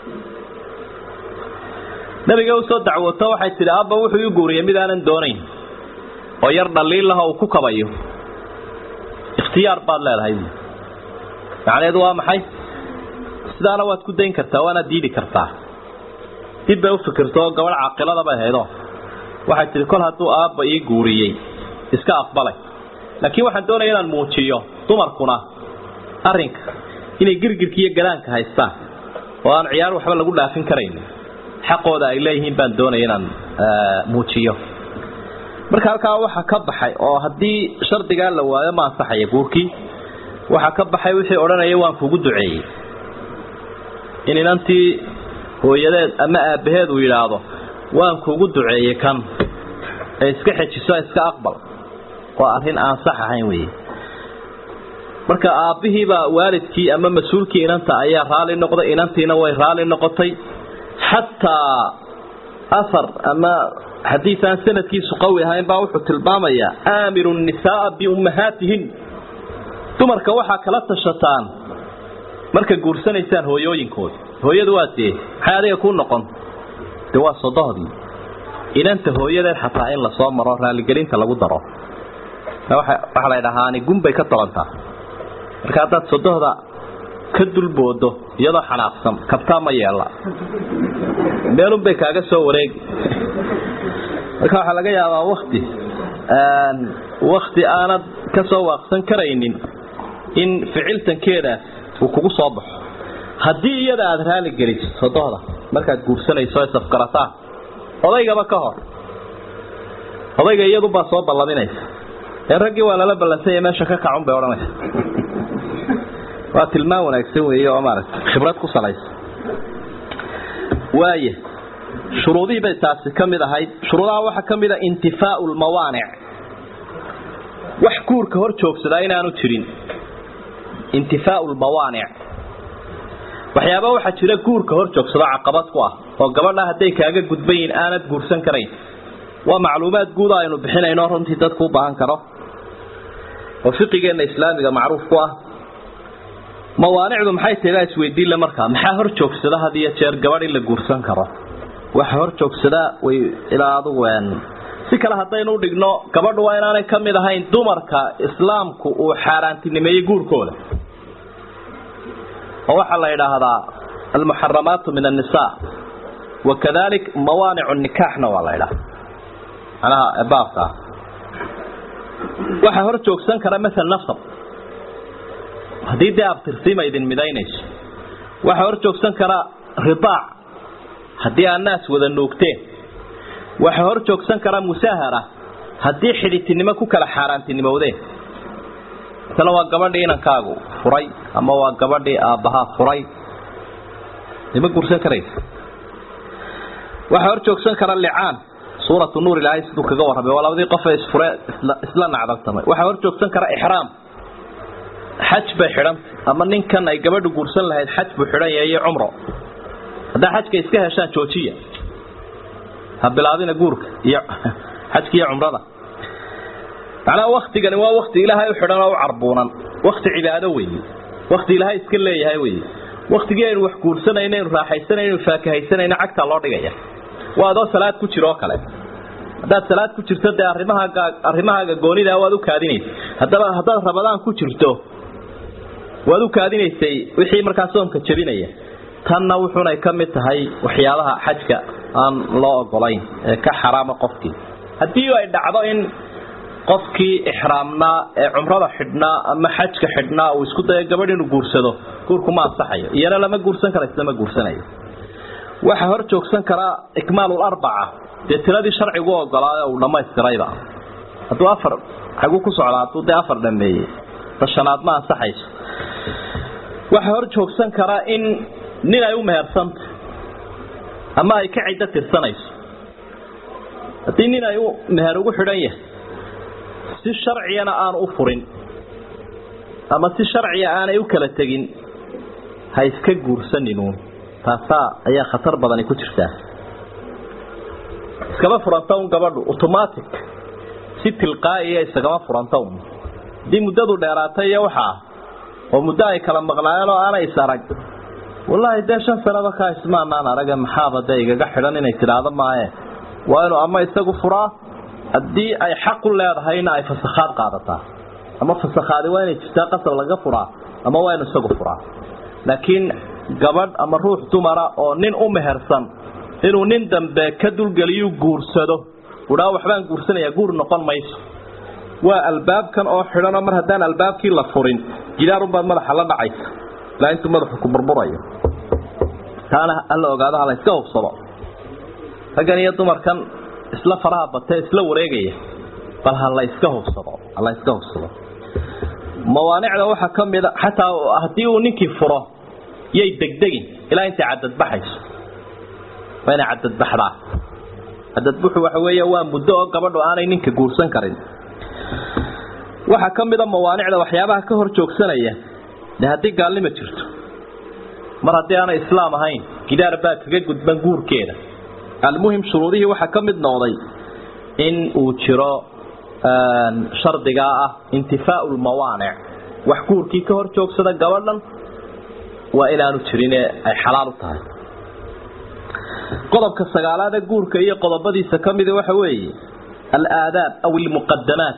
nabiga usoo dacwooto waxay tidhi abba wuxuu ii guuriyay mid aanan doonayn oo yar dhaliilaha uu ku kabayo ikhtiyaar baad leedahay macnaheedu waa maxay sidaana waad ku dayn kartaa waanaad diidi kartaa dib bay u fikirto oo gabadh caaqilada bay haydo waxay tihi kol hadduu aabba ii guuriyey iska aqbalay laakiin waxaan doonaya inaan muujiyo dumarkuna arrinka inay girgirka iyo gadaanka haystaan oo aan ciyaar waxba lagu dhaafin karaynin xaqooda ay leeyihiin baan doonaya inaan muujiyo marka halkaa waxaa ka baxay oo haddii shardigaa la waayo ma ansaxaya guurkii waxaa ka baxay wixii odhanaya waan kugu duceeyey in inantii hooyadeed ama aabbaheed uu yidhaahdo waan kugu duceeyey kan ee iska xejiso iska aqbal waa arrin aan sax ahayn wey marka aabbihiibaa waalidkii ama mas-uulkii inanta ayaa raali noqday inantiina way raali noqotay xataa ahar ama xadiid aan sanadkiisu qawi ahayn baa wuxuu tilmaamayaa aamiru nisaaa biummahaatihin dumarka waxaa kala tashataan marka guursanaysaan hooyooyinkooda hooyadu waa tee maxay adiga ku noqon de waa sodohdii inanta hooyadeed xataa in lasoo maro raaligelinta lagu daro waxaa la dhahaani gunbay ka tobantaa marka haddaad sodohda ka dulboodo iyadoo xanaaqsan kabtaa ma yeela meelunbay kaaga soo wareegi marka waxaa laga yaabaa wakti wakti aanad ka soo waaqsan karaynin in ficiltankeedaas uu kugu soo baxo haddii iyada aada raali geliso sodohda markaad guursanayso safgarataan odaygaba ka hor odayga iyadubaa soo ballaminaysa ee raggii waa lala ballansanya meesha ka kacun bay odhanaysa waa tilmaan wanaagsan weeye oo maaragta khibrad ku salaysa waaya shuruudihii bay taasi ka mid ahayd shuruudaha waxaa ka mid a intifaau lmawaanic wax guurka hor joogsadaa inaanu jirin intifaau lmawaanic waxyaaba waxaa jira guurka hor joogsado caqabad ku ah oo gabadha hadday kaaga gudbayin aanad guursan karayn waa macluumaad guuda aynu bixinayno runtii dadku u baahan karo oo fiqigeenna islaamiga macruuf ku ah mawaanicdu maxay tahay isweydiinle markaa maxaa hor joogsada had iyo jeer gabadh in la guursan karo waxa hor joogsadaa way ilaa adugu si kale haddaynu udhigno gabadhu waa inaanay ka mid ahayn dumarka islaamku uu xaaraantinimeeyey guurkooda oo waxaa la yidhaahdaa almuxaramaatu min annisa wakadalik mawaanicu nikaaxna waa la ydhaha manaha baabkaa waxaa hor joogsan kara maal nasab haddii dee abtirsiima idin midaynayso waxaa hor joogsan kara ridaac haddii aad naas wada nuugteen waxaa hor joogsan kara musaahara haddii xidhitinimo ku kala xaaraantinimowdeen misale waa gabadhii inankaagu furay ama waa gabadhii aabbahaa furay ima guursan karaysa waxaa hor joogsan kara licaan suuratu nuur ilaahay siduu kaga warramay waa labadii qof ee isfure isla nacdaltamay waxaa hor joogsan kara ixraam xaj bay xidhanta ama ninkan ay gabadhu guursan lahayd xaj buu xidhan yahay iyo cumro haddaa xajka iska heshaan joojiya ha bilaabina guurka iyo xajka iyo cumrada macnaha waktigani waa wakti ilaahay u xidhan oo u carbuunan wakti cibaado weeye wakti ilaahay iska leeyahay weye waktigii aynu wax guursanayno aynu raaxaysanayno aynu faakahaysanayno cagtaa loo dhigaya waa adoo salaad ku jiro oo kale haddaad salaad ku jirto dee arrimahaaga arrimahaaga goonidaa waad u kaadinaysa haddaba haddaad rabadaan ku jirto waad u kaadinaysay wixii markaa soomka jebinaya tanna wuxuunay ka mid tahay waxyaabaha xajka aan loo ogolayn ee ka xaraama qofkii haddii ay dhacdo in qofkii ixraamnaa ee cumrada xidhnaa ama xajka xidhnaa uu isku dayo gabadh inuu guursado guurku ma ansaxayo iyana lama guursan kara isna ma guursanayo waxaa hor joogsan karaa ikmaalul arbaca dee tiradii sharcigu ogolaayo uu dhammaystirayba hadduu afar xaguu ku socdaa hadduu dee afar dhameeyey tashanaad ma ansaxayso waxaa hor joogsan karaa in nin ay u mehersanta ama ay ka ciddo tirsanayso haddii nin ay u meher ugu xidhan yahay si sharciyana aanu u furin ama si sharciya aanay u kala tegin ha iska guursaninuun taasaa ayaa khatar badani ku jirtaa iskama furanta un gabadhu automatic si tilqaa'iya isagama furanta un haddii muddadu dheeraatay iyo waxaa oo muddo ay kala maqnaayeen oo aanay is arag wallaahi dee shan sanaba kaa ismaanaan araga maxaaba dee igaga xidhan inay tidhaahdo maaye waa inuu ama isagu furaa haddii ay xaq u leedahayna ay fasakhaad qaadataa ama fasakhaadi waa inay jirtaa qasab laga furaa ama waa inu isagu furaa laakiin gabadh ama ruux dumara oo nin u mehersan inuu nin dambe ka dulgeliyu guursado udhaa waxbaan guursanayaa guur noqon mayso waa albaabkan oo xidhanoo mar haddaan albaabkii la furin gidaarunbaad madaxa la dhacaysa ilaa intuu madaxu ku burburayo taana hala ogaado hala iska hubsado raggan iyo dumarkan isla faraha batee isla wareegaya bal ha la iska hubsado hala iska hubsado mawaanicda waxaa ka mida xataa haddii uu ninkii furo yay degdegin ilaa intay cadadbaxayso waa inay cadadbaxdaa cadadbuxu waxa weeye waa muddo oo gabadhu aanay ninka guursan karin waxaa ka mida mawaanicda waxyaabaha ka hor joogsanaya de haddii gaalnima jirto mar haddii aanay islaam ahayn gidaar baa kaga gudban guurkeeda almuhim shuruudihii waxaa ka mid noqday in uu jiro shardigaa ah intifaau lmawaanic wax guurkii ka hor joogsada gabadhan waa inaanu jirine ay xalaal u tahay qodobka sagaalaade guurka iyo qodobadiisa ka mida waxa weeye alaadaab aw ilmuqadamaat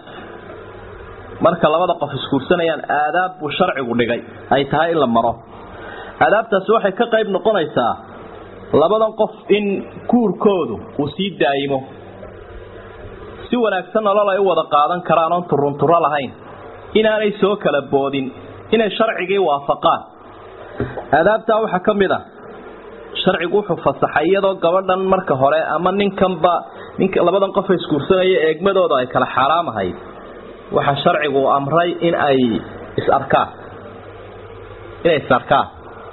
marka labada qof isguursanayaan aadaab buu sharcigu dhigay ay tahay in la maro aadaabtaasi waxay ka qayb noqonaysaa labadan qof in guurkoodu uu sii daayimo si wanaagsan nolol ay u wada qaadan karaan oon turunturo lahayn inaanay soo kala boodin inay sharcigii waafaqaan aadaabtaa waxaa ka mid a sharcigu wuxuu fasaxay iyadoo gabadhan marka hore ama ninkanba nink labadan qofa isguursanaya eegmadooda ay kala xaaraamahayd waxaa sharcigu amray in ay is-arkaan inay is-arkaan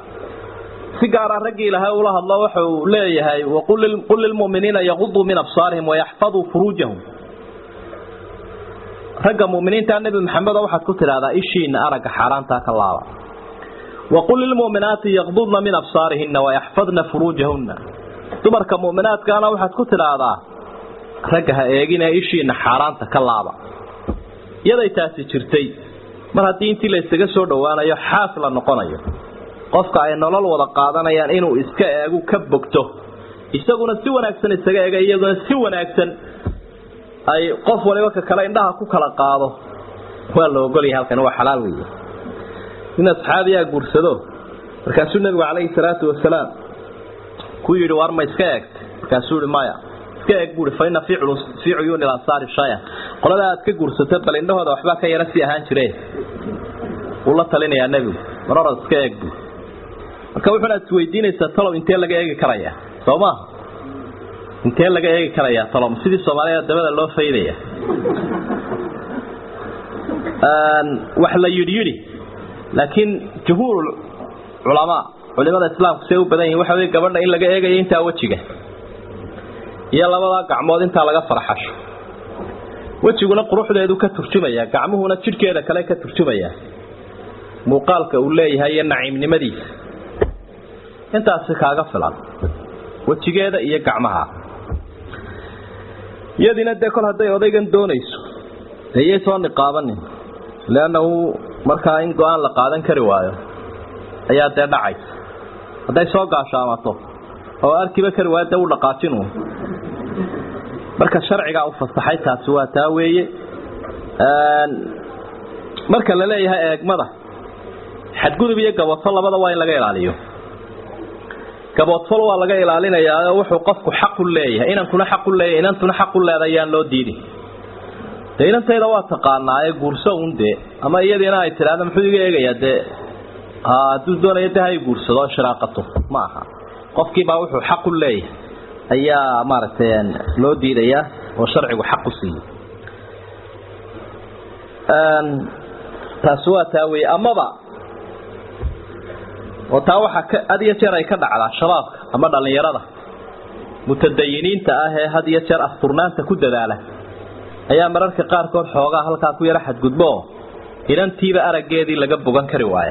si gaara raggii ilaahay ula hadlo waxa uu leeyahay qul lilmuminiina yaquduu min absaarihim wayaxfaduu furuujahum ragga muminiinta nebi maxamedo waxaad ku tidhahdaa ishiina aragga xaaraantaa ka laaba waqul lilmuminaati yaqdudna min absaarihina wayaxfadna furuujahunna dumarka muminaadkaana waxaad ku tidhaahdaa ragga ha eegine ishiina xaaraanta ka laaba iyaday taasi jirtay mar haddii intii la isaga soo dhowaanayo xaas la noqonayo qofka ay nolol wada qaadanayaan inuu iska eegu ka bogto isaguna si wanaagsan isaga eega iyaduna si wanaagsan ay qof waliba ka kale indhaha ku kala qaado waa la ogolyahay halkan waa xalaal weeye in asxaabiyaa guursado markaasuu nabigu calayhi salaatu wasalaam ku yidhi waar ma iska eegta markaasuu yihi maya iska eeg buui fa ina fii cuyuuni lansaari shaya qolada aad ka guursata bal indhahooda waxbaa ka yara sii ahaan jire wuu la talinayaa nebigu mar orad iska eeg buu marka wuxuunaad isweydiinaysaa talow intee laga eegi karayaa soo maaha intee laga eegi karayaa talow sidii soomaalida dabada loo faydaya wax la yidhi yidhi laakiin jumhuur culamaa culimada islaamku say u badan yihin waxa wey gabadha in laga eegayo intaa wejiga iyo labadaa gacmood intaa laga farxasho wejiguna quruxdeedu ka turjumaya gacmuhuna jidhkeeda kale ka turjumaya muuqaalka uu leeyahay iyo naciimnimadiisa intaasi kaaga filan wejigeeda iyo gacmaha iyadiina dee kol hadday odaygan doonayso dee iyay soo niqaabanin leannahu markaa in go-aan la qaadan kari waayo ayaa dee dhacaysa hadday soo gaashaamato oo arkiba kari waayo dee u dhaqaajinu marka sharcigaa u fasaxay taasi waa taa weeye marka la leeyahay eegmada xadgudub iyo gaboodfal labada waa in laga ilaaliyo gaboodfal waa laga ilaalinayaa wuxuu qofku xaqu leeyahay inankuna xaqu leeyahay inantuna xaqu leedahay yaan loo diidin dee inantayda waa taqaanaa ee guurso un dee ama iyadiina ay tidhaahda muxuu iga eegayaa dee hadduu doonayo dee hay guursado o shiraaqato ma aha qofkiibaa wuxuu xaqu leeyahay ayaa maaragtay loo diidayaa oo sharcigu xaq u siiyey taasi waa taa weye amaba oo taa waxaa had iyo jeer ay ka dhacdaa shabaabka ama dhallinyarada mutadayiniinta ah ee had iyo jeer asturnaanta ku dadaala ayaa mararka qaarkood xoogaa halkaa ku yaro xadgudbo inantiiba araggeedii laga bogan kari waaya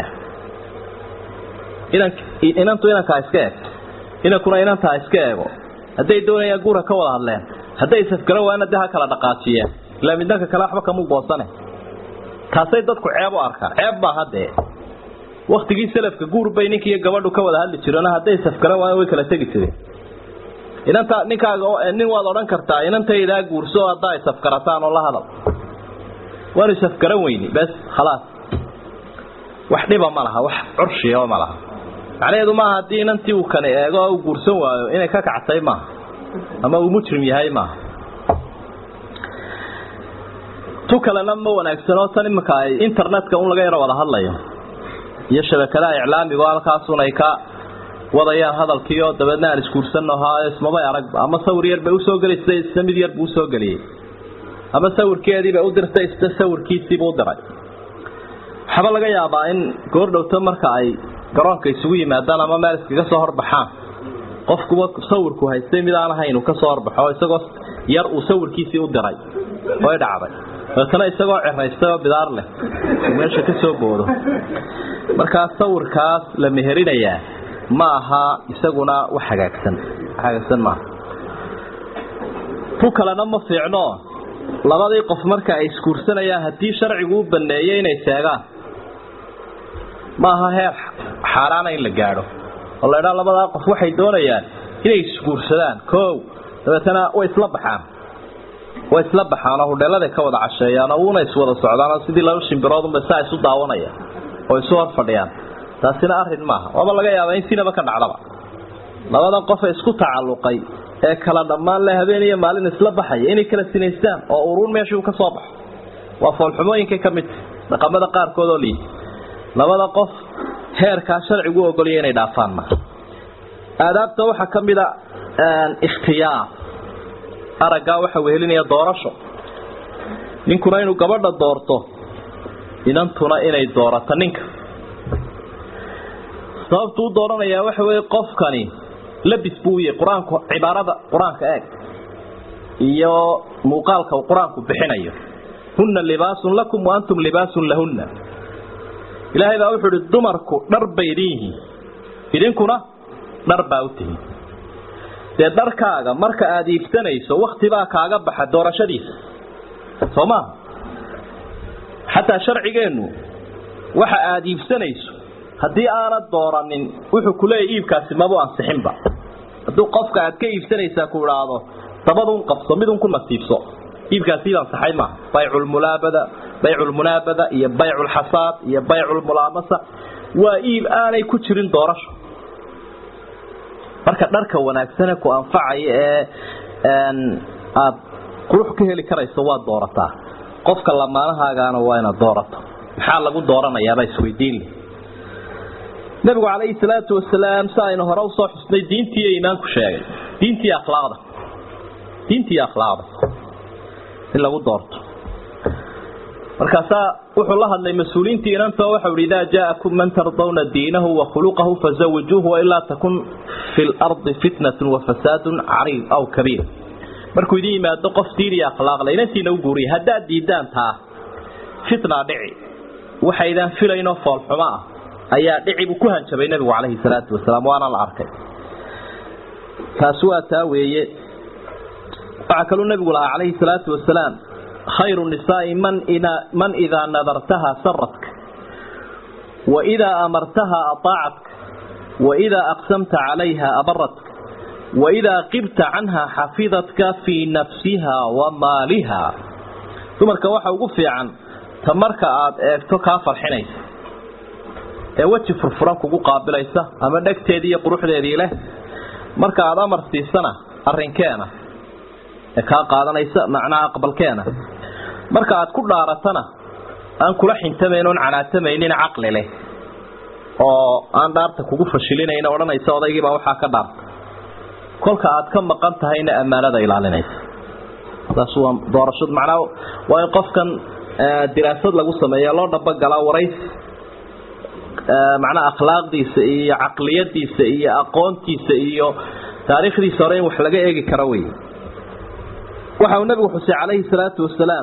inantu inankaa iska eegto inankuna inantaa iska eego hadday doonayaan guura ka wada hadleen hadday safgaro waana de ha kala dhaqaajiyeen ilaa midnanka kale waxba kamu goosane taasay dadku ceeb u arkaan ceeb baa haddee waktigii salafka guur bay ninkiiyo gabadhu ka wada hadli jireen hadday safgaran waana way kala tegi jireen inanta ninkaaga nin waad odhan kartaa inantaydaa guurso haddaa ay safgarataan oo la hadal waanu safgaran weyni bes khalaas wax dhiba ma laha wax curshiya ma laha macnaheedu maaha haddii inantii uu kani eego oo uu guursan waayo inay ka kactay maaha ama uu mujrim yahay maaha tu kalena ma wanaagsanoo tan iminka ay internetka un laga yaro wada hadlayo iyo shabakadaha iclaamiga oo halkaasun ay ka wadayaan hadalkiioo dabeedna aan isguursannohaayo ismabay aragba ama sawir yar bay usoo gelisay isna mid yar buu usoo geliyey ama sawirkeediibay u dirtay isna sawirkiisiibuu u diray waxaaba laga yaabaa in goordhowto marka ay garoonka isugu yimaadaan ama meel iskaga soo horbaxaan qofkuba sawirku haystay mid aan ahayn uu ka soo horbaxo isagoo yar uu sawirkiisii u diray oy dhacday dabeetana isagoo ciraystay oo bidaar leh meesha ka soo boodo markaa sawirkaas la meherinayaa ma aha isaguna wax hagaagsan hagaagsan maaha tu kalena ma fiicno labadii qof marka ay isguursanayaan haddii sharcigu u baneeyey inay seegaan ma aha heer xaaraana in la gaadho oo la idhaa labadaa qof waxay doonayaan inay isguursadaan koow dabeetana way isla baxaan way isla baxaan oo hudheeladay ka wada casheeyaan oo uuna iswada socdaan oo sidii laba shimbiroodunba saa isu daawanaya oo isu hor fadhiyaan taasina arrin maaha waaba laga yaabaa in sinaba ka dhacdaba labadan qofe isku tacalluqay ee kala dhammaan le habeen iyo maalin isla baxaya inay kala sinaystaan oo uruun meeshuu ka soo baxo waa foolxumooyinkay ka midta dhaqamada qaarkood oo liita labada qof heerkaa sharcigu ogolaya inay dhaafaan ma aadaabta waxaa ka mid a ikhtiyaar araggaa waxa wehelinaya doorasho ninkuna inuu gabadha doorto inantuna inay doorato ninka sababtu u dooranayaa waxa weeye qofkani labis buu yahay qur-aanku cibaarada qur-aanka eeg iyo muuqaalka uu qur-aanku bixinayo hunna libaasun lakum wa antum libaasun lahunna ilaahay baa wuxuu ihi dumarku dhar bay idin yihiin idinkuna dhar baa u tihiin dee dharkaaga marka aada iibsanayso waktibaa kaaga baxa doorashadiisa soo maaha xataa sharcigeennu waxa aada iibsanayso haddii aanad dooranin wuxuu kuleeyahy iibkaasi mabu ansixinba hadduu qofka aad ka iibsanaysaa ku idhaahdo dabadun qabso midun ku nasiibso iibkaasi id ansaxay maaha bayculmulaabada bayculmunaabada iyo bayculxasaad iyo bayculmulaamasa waa iib aanay ku jirin doorasho marka dharka wanaagsane ku anfacaya ee aada qurux ka heli karayso waa doorataa qofka lamaanahaagaana waa inaad doorato maxaa lagu dooranayaabaa isweydiinle nabigu calayhi salaatu wasalaam si aynu hore usoo xusnay diintii iimaanku sheegay diintii akhlaaqda diintii akhlaaqda in lagu doorto markaasaa wuxuu la hadlay mas-uuliyiintii inantoo waxau ihi idaa jaa'akum man tardawna diinahu wa khuluqahu fazawijuuhu wailaa takun fi lardi fitnatun wa fasaadun cariid aw kabiir markuu idin yimaado qof diin iyo akhlaaqle inantiina u guuriya haddaad diidaan taa fitna dhici waxaydaan filaynoo foolxumo ah ayaa dhici buu ku hanjabay nabigu calayhi salaatu wasalaam waana la arkay taasi waa taa weeye waxaa kaluu nabigu lahaa calayhi salaatu wasalaam khayru nisaai man idaa nadartaha saratka waidaa amartaha ataacatka waidaa aqsamta calayha abaratka waidaa qibta canha xafidatka fii nafsiha wa maaliha dumarka waxa ugu fiican ta marka aad eegto kaa farxinaysa ee weji furfuran kugu qaabilaysa ama dhegteedii iyo quruxdeedii leh marka aad amar siisana arrinkeena ee kaa qaadanaysa macnaha aqbalkeena marka aad ku dhaaratana aan kula xintamayn oon canaatamaynin caqli leh oo aan dhaarta kugu fashilinayn odhanaysa odaygiibaa waxaa ka dhaarta kolka aad ka maqan tahayna ammaanada ilaalinaysa taas waa doorashad macnaha waa in qofkan diraasad lagu sameeya loo dhabogalaa waraysi macnaha akhlaaqdiisa iyo caqliyadiisa iyo aqoontiisa iyo taariikhdiisa hore in wax laga eegi karo wey waxa uu nabigu xusay calayhi salaatu wasalaam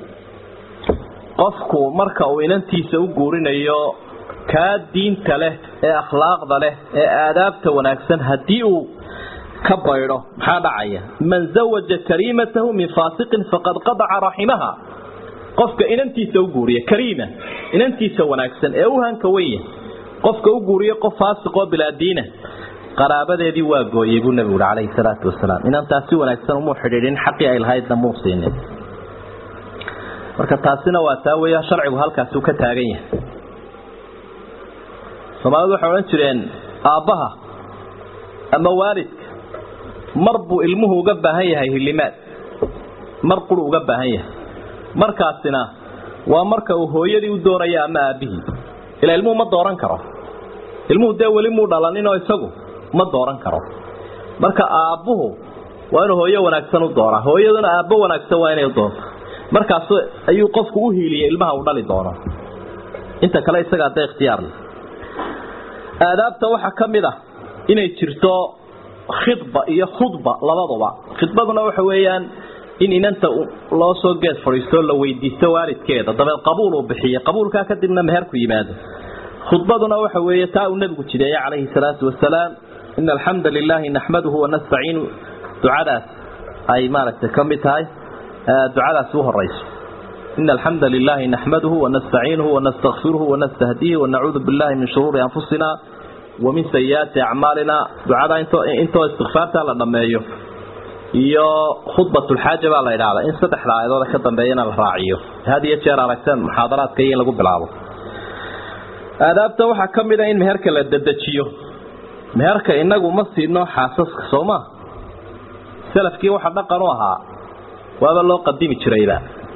qofku marka uu inantiisa u guurinayo kaa diinta leh ee akhlaaqda leh ee aadaabta wanaagsan haddii uu ka baydho maxaa dhacaya man zawaja kariimatahu min faasiqin faqad qadaca raximaha qofka inantiisa u guuriya kariima inantiisa wanaagsan ee u hanka wenya qofka u guuriya qof faasiqoo bilaadiina qaraabadeedii waa gooyey buu nabigu ui calayhi salaatu wasalaam inantaas si wanaagsan umuu xidhiidhin xaqii ay lahaydna muu siinin marka taasina waa taa weya sharcigu halkaasuu ka taagan yahay soomaalidu waxay odhan jireen aabbaha ama waalidka mar buu ilmuhu uga baahan yahay hilimaad mar quru uga baahan yahay markaasina waa marka uu hooyadii u doonaya ama aabbihii ilaa ilmuhu ma dooran karo ilmuhu dee weli muu dhalaninoo isagu ma dooran karo marka aabbuhu waa inuu hooyo wanaagsan u dooraa hooyaduna aabbo wanaagsan waa inay u doonto markaas ayuu qofku u hiiliyay ilmaha uu dhali doono inta kale isaga hadda ikhtiyaar leh aadaabta waxaa ka mid ah inay jirto khidba iyo khudba labaduba khidbaduna waxa weeyaan in inanta loo soo geed fadhiisto la weydiisto waalidkeeda dabeed qabuul uu bixiyo qabuulkaa kadibna meherku yimaado khudbaduna waxa weeye taa uu nabigu jideeye calayhi salaatu wasalaam ina alxamda lilaahi naxmaduhu wanastaciinu ducadaas ay maaragtay ka mid tahay ducadaas u horeyso ina alxamda lilaahi naxmaduhu wanastaciinuhu wanastakfiruhu wanastahdiihi wanacuudu billahi min shuruuri anfusina wamin sayiaati acmaalina ducada intoo istikfaarta la dhammeeyo iyo khudbatulxaaja baa la idhaahdaa in saddexda aayadooda ka dambeeyana la raaciyo had iyo jeer aragteen muxaadaraadka iyo in lagu bilaabo aadaabta waxaa ka mid a in meherka la dedejiyo meherka inagu ma siino xaasaska soo ma salafkii waxa dhaqan u ahaa waaba loo qadimi jirayba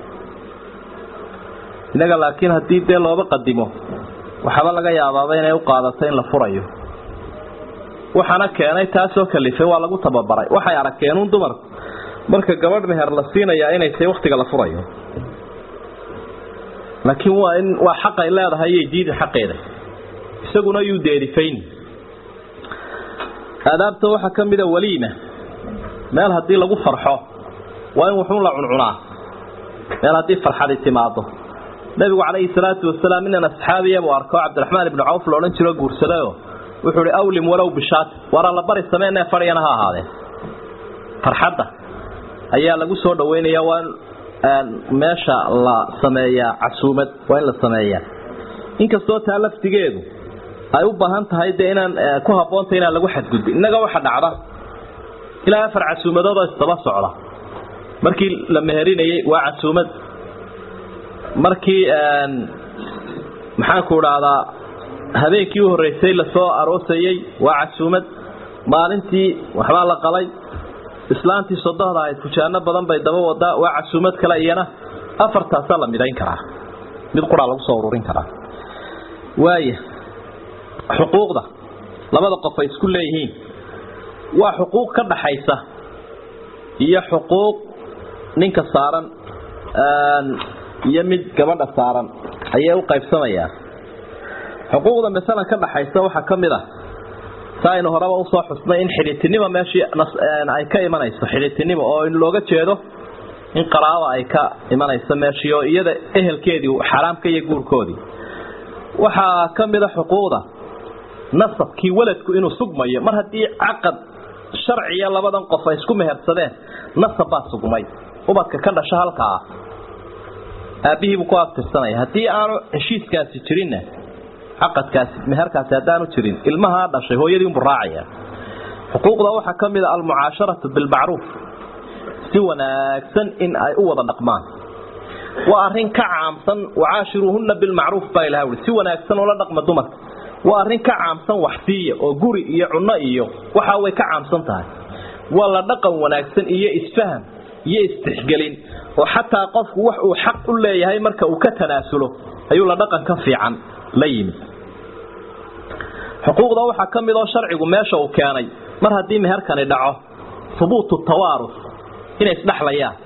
innaga laakiin haddii dee looba qadimo waxaaba laga yaabaaba inay u qaadato in la furayo waxaana keenay taasoo kalifay waa lagu tababaray waxay arkeenuun dumarku marka gabadh meher la siinayaa inay tahay waktiga la furayo laakiin waa in waa xaqay leedahay iyo diida xaqeeda isaguna yuu deerifayn aadaabta waxaa ka mida waliima meel haddii lagu farxo waa in wuxuun la cuncunaa meel haddii farxadi timaado nabigu calayhi salaatu wasalaam inan asxaabiya buu arko cabdiraxmaan ibnu cawf la odhan jiro guursadayo wuxuu hi awlim walow bishaat waara la bari sameenee fadhiyana ha ahaadee farxadda ayaa lagu soo dhaweynaya waa in meesha la sameeyaa casuumad waa in la sameeyaa inkastoo taa laftigeedu ay u baahan tahay dee inaan ku habboonta inaan lagu xadgudbin innaga waxa dhacda ilaa afar casuumadoodoo isdaba socda markii la meherinayay waa casuumad markii maxaanku idhaahdaa habeenkii u horreysay lasoo aroosayey waa casuumad maalintii waxbaa la qalay islaantii sodohda ahayd fujaano badan bay daba wadaa waa casuumad kale iyana afartaasaa la midayn karaa mid quraa lagu soo ururin karaa waaya xuquuqda labada qof ay isku leeyihiin waa xuquuq ka dhaxaysa iyo xuquuq ninka saaran iyo mid gabadha saaran ayay u qaybsamayaan xuquuqda masalan ka dhaxaysa waxaa ka mid ah sa aynu horeba usoo xusnay in xidhiitinimo meeshii ay ka imanayso xidhiitinimo oo in looga jeedo in qaraaba ay ka imanayso meeshii oo iyada ehelkeedii xaraamka iyo guurkoodii waxaa ka mid a xuquuqda nasabkii waladku inuu sugmayo mar haddii caqad sharciya labadan qof ay isku mehersadeen nasab baa sugmay ubadka ka dhasho halkaa aabbihiibuu ku abtirsanaya haddii aanu heshiiskaasi jirinna caqadkaasi meherkaasi haddaanu jirin ilmahaa dhashay hooyadii unbu raacaya xuquuqda waxaa ka mid a almucaasharatu bilmacruuf si wanaagsan in ay u wada dhaqmaan waa arrin ka caamsan wacaashiruuhunna bilmacruuf baa ilaha ui si wanaagsan ula dhaqma dumarka waa arrin ka caamsan waxsiiya oo guri iyo cunno iyo waxa way ka caamsan tahay waa la dhaqan wanaagsan iyo isfaham iyo istixgelin oo xataa qofku wax uu xaq u leeyahay marka uu ka tanaasulo ayuu la dhaqan ka fiican la yimid xuquuqda waxaa ka mid oo sharcigu meesha uu keenay mar haddii meherkani dhaco hubuutu tawaarus inay isdhexlayaan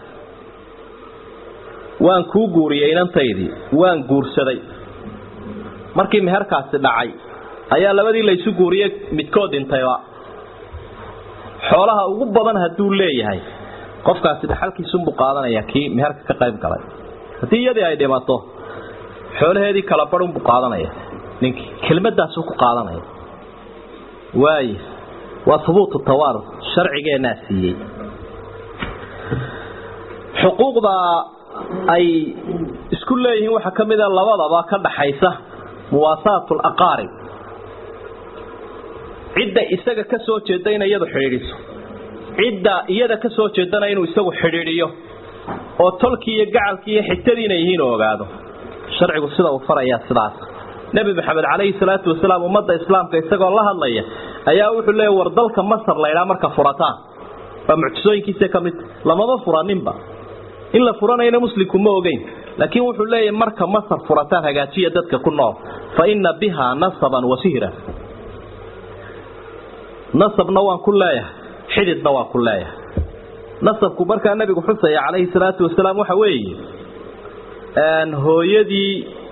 waan kuu guuriyey inantaydii waan guursaday markii meherkaasi dhacay ayaa labadii laysu guuriyey midkood dhintayba xoolaha ugu badan hadduu leeyahay qofkaasi dhaxalkiisunbuu qaadanaya kii meherka ka qayb galay haddii iyadii ay dhimato xoolaheedii kala badunbuu qaadanaya ninkii kelmadaasu ku qaadanaya waay waa hubuutu tawaarus sharcigeenaa siiyey xuquuqda ay isku leeyihiin waxaa ka mid a labadaba ka dhaxaysa muwaasaatu alaqaarib cidda isaga ka soo jeeda in iyadu xidhiidhiso cidda iyada ka soo jeedana inuu isagu xidhiidhiyo oo tolkii iyo gacalkii iyo xigtadiina yihiin oo ogaado sharcigu sida uu farayaa sidaas nebi maxamed calayhi salaatu wasalaam ummadda islaamka isagoo la hadlaya ayaa wuxuu leeya war dalka masar laydhaa marka furataan waa mucjisooyinkiisa ka mid lamama furaninba in la furanayna muslimku ma ogeyn laakiin wuxuu leeyahy marka masar furataan hagaajiya dadka ku nool fa ina bihaa nasaban wa sihran nasabna waan ku leeyahay xididna waan ku leeyahay nasabku markaa nabigu xusaya calayhi salaatu wasalaam waxa weeye hooyadii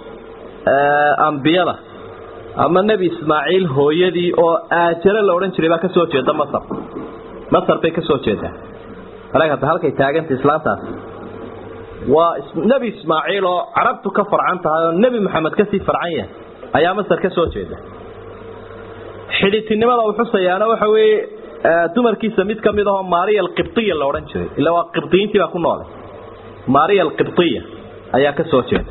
ambiyada ama nebi ismaaciil hooyadii oo aajare la odhan jiray baa ka soo jeeda masar masar bay ka soo jeedaa alagata halkay taaganta islaantaas waa nebi ismaaciil oo carabtu ka farcan tahay oo nebi maxamed kasii farcan yahay ayaa masar ka soo jeeda xidhitinimada uu xusayaana waxa weeye dumarkiisa mid ka mid ahoo maariya alqibtiya la odhan jiray ila waa qibdiyiintii baa ku noolay maariya alqibtiya ayaa ka soo jeeda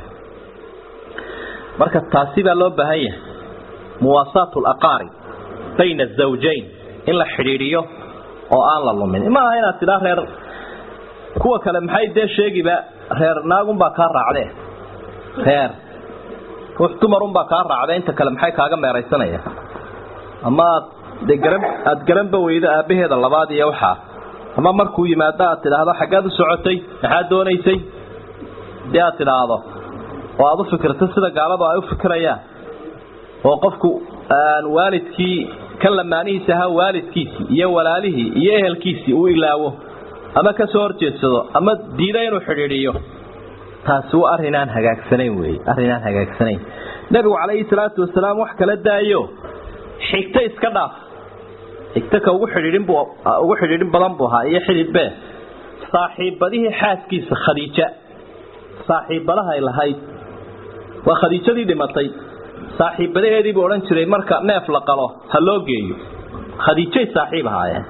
marka taasi baa loo baahan yahay muwaasaatu alaqaarib bayna azawjayn in la xidhiidhiyo oo aan la lumin ma aha inaad tidhaa reer kuwa kale maxay dee sheegiba reer naagunbaa kaa raacdee reer ruux dumarunbaa kaa raacde inta kale maxay kaaga meeraysanaya ama aad de garan aada garanba weydo aabbaheeda labaad iyo waxaa ama markuu yimaado aad tidhaahdo xaggaad u socotay maxaad doonaysay dee aad tidhaahdo oo aada u fikirto sida gaaladu ay u fikirayaan oo qofku waalidkii ka lamaanihiisa ahaa waalidkiisii iyo walaalihii iyo ehelkiisii uu ilaawo ama ka soo horjeedsado ama diida inuu xidhiidhiyo taasi waa arrinaan hagaagsanayn wey arrinaan hagaagsanayn nebigu calayhi salaatu wasalaam wax kala daayo xigto iska dhaaf xigto ka ugu xidhiidhin bu ugu xidhiidhin badan buu ahaa iyo xidhiidhbe saaxiibadihii xaaskiisa khadiija saaxiibadahay lahayd waa khadiijadii dhimatay saaxiibadaheedii buu odhan jiray marka neef la qalo ha loo geeyo khadiijay saaxiib ahaayeen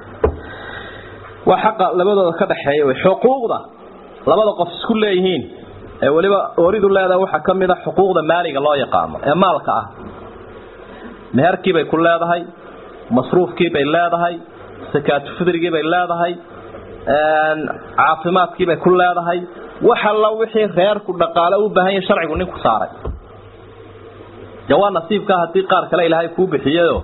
waa xaqa labadooda ka dhaxeeya wey xuquuqda labada qof isku leeyihiin ee weliba ooridu leedahay waxaa ka mid a xuquuqda maaliga loo yaqaano ee maalka ah meherkiibay ku leedahay masruufkiibay leedahay sakaatu fidrigiibay leedahay caafimaadkiibay ku leedahay wax alla wixii reerku dhaqaale u baahan yahay sharcigu ninku saaray de waa nasiibka haddii qaar kale ilaahay kuu bixiyayo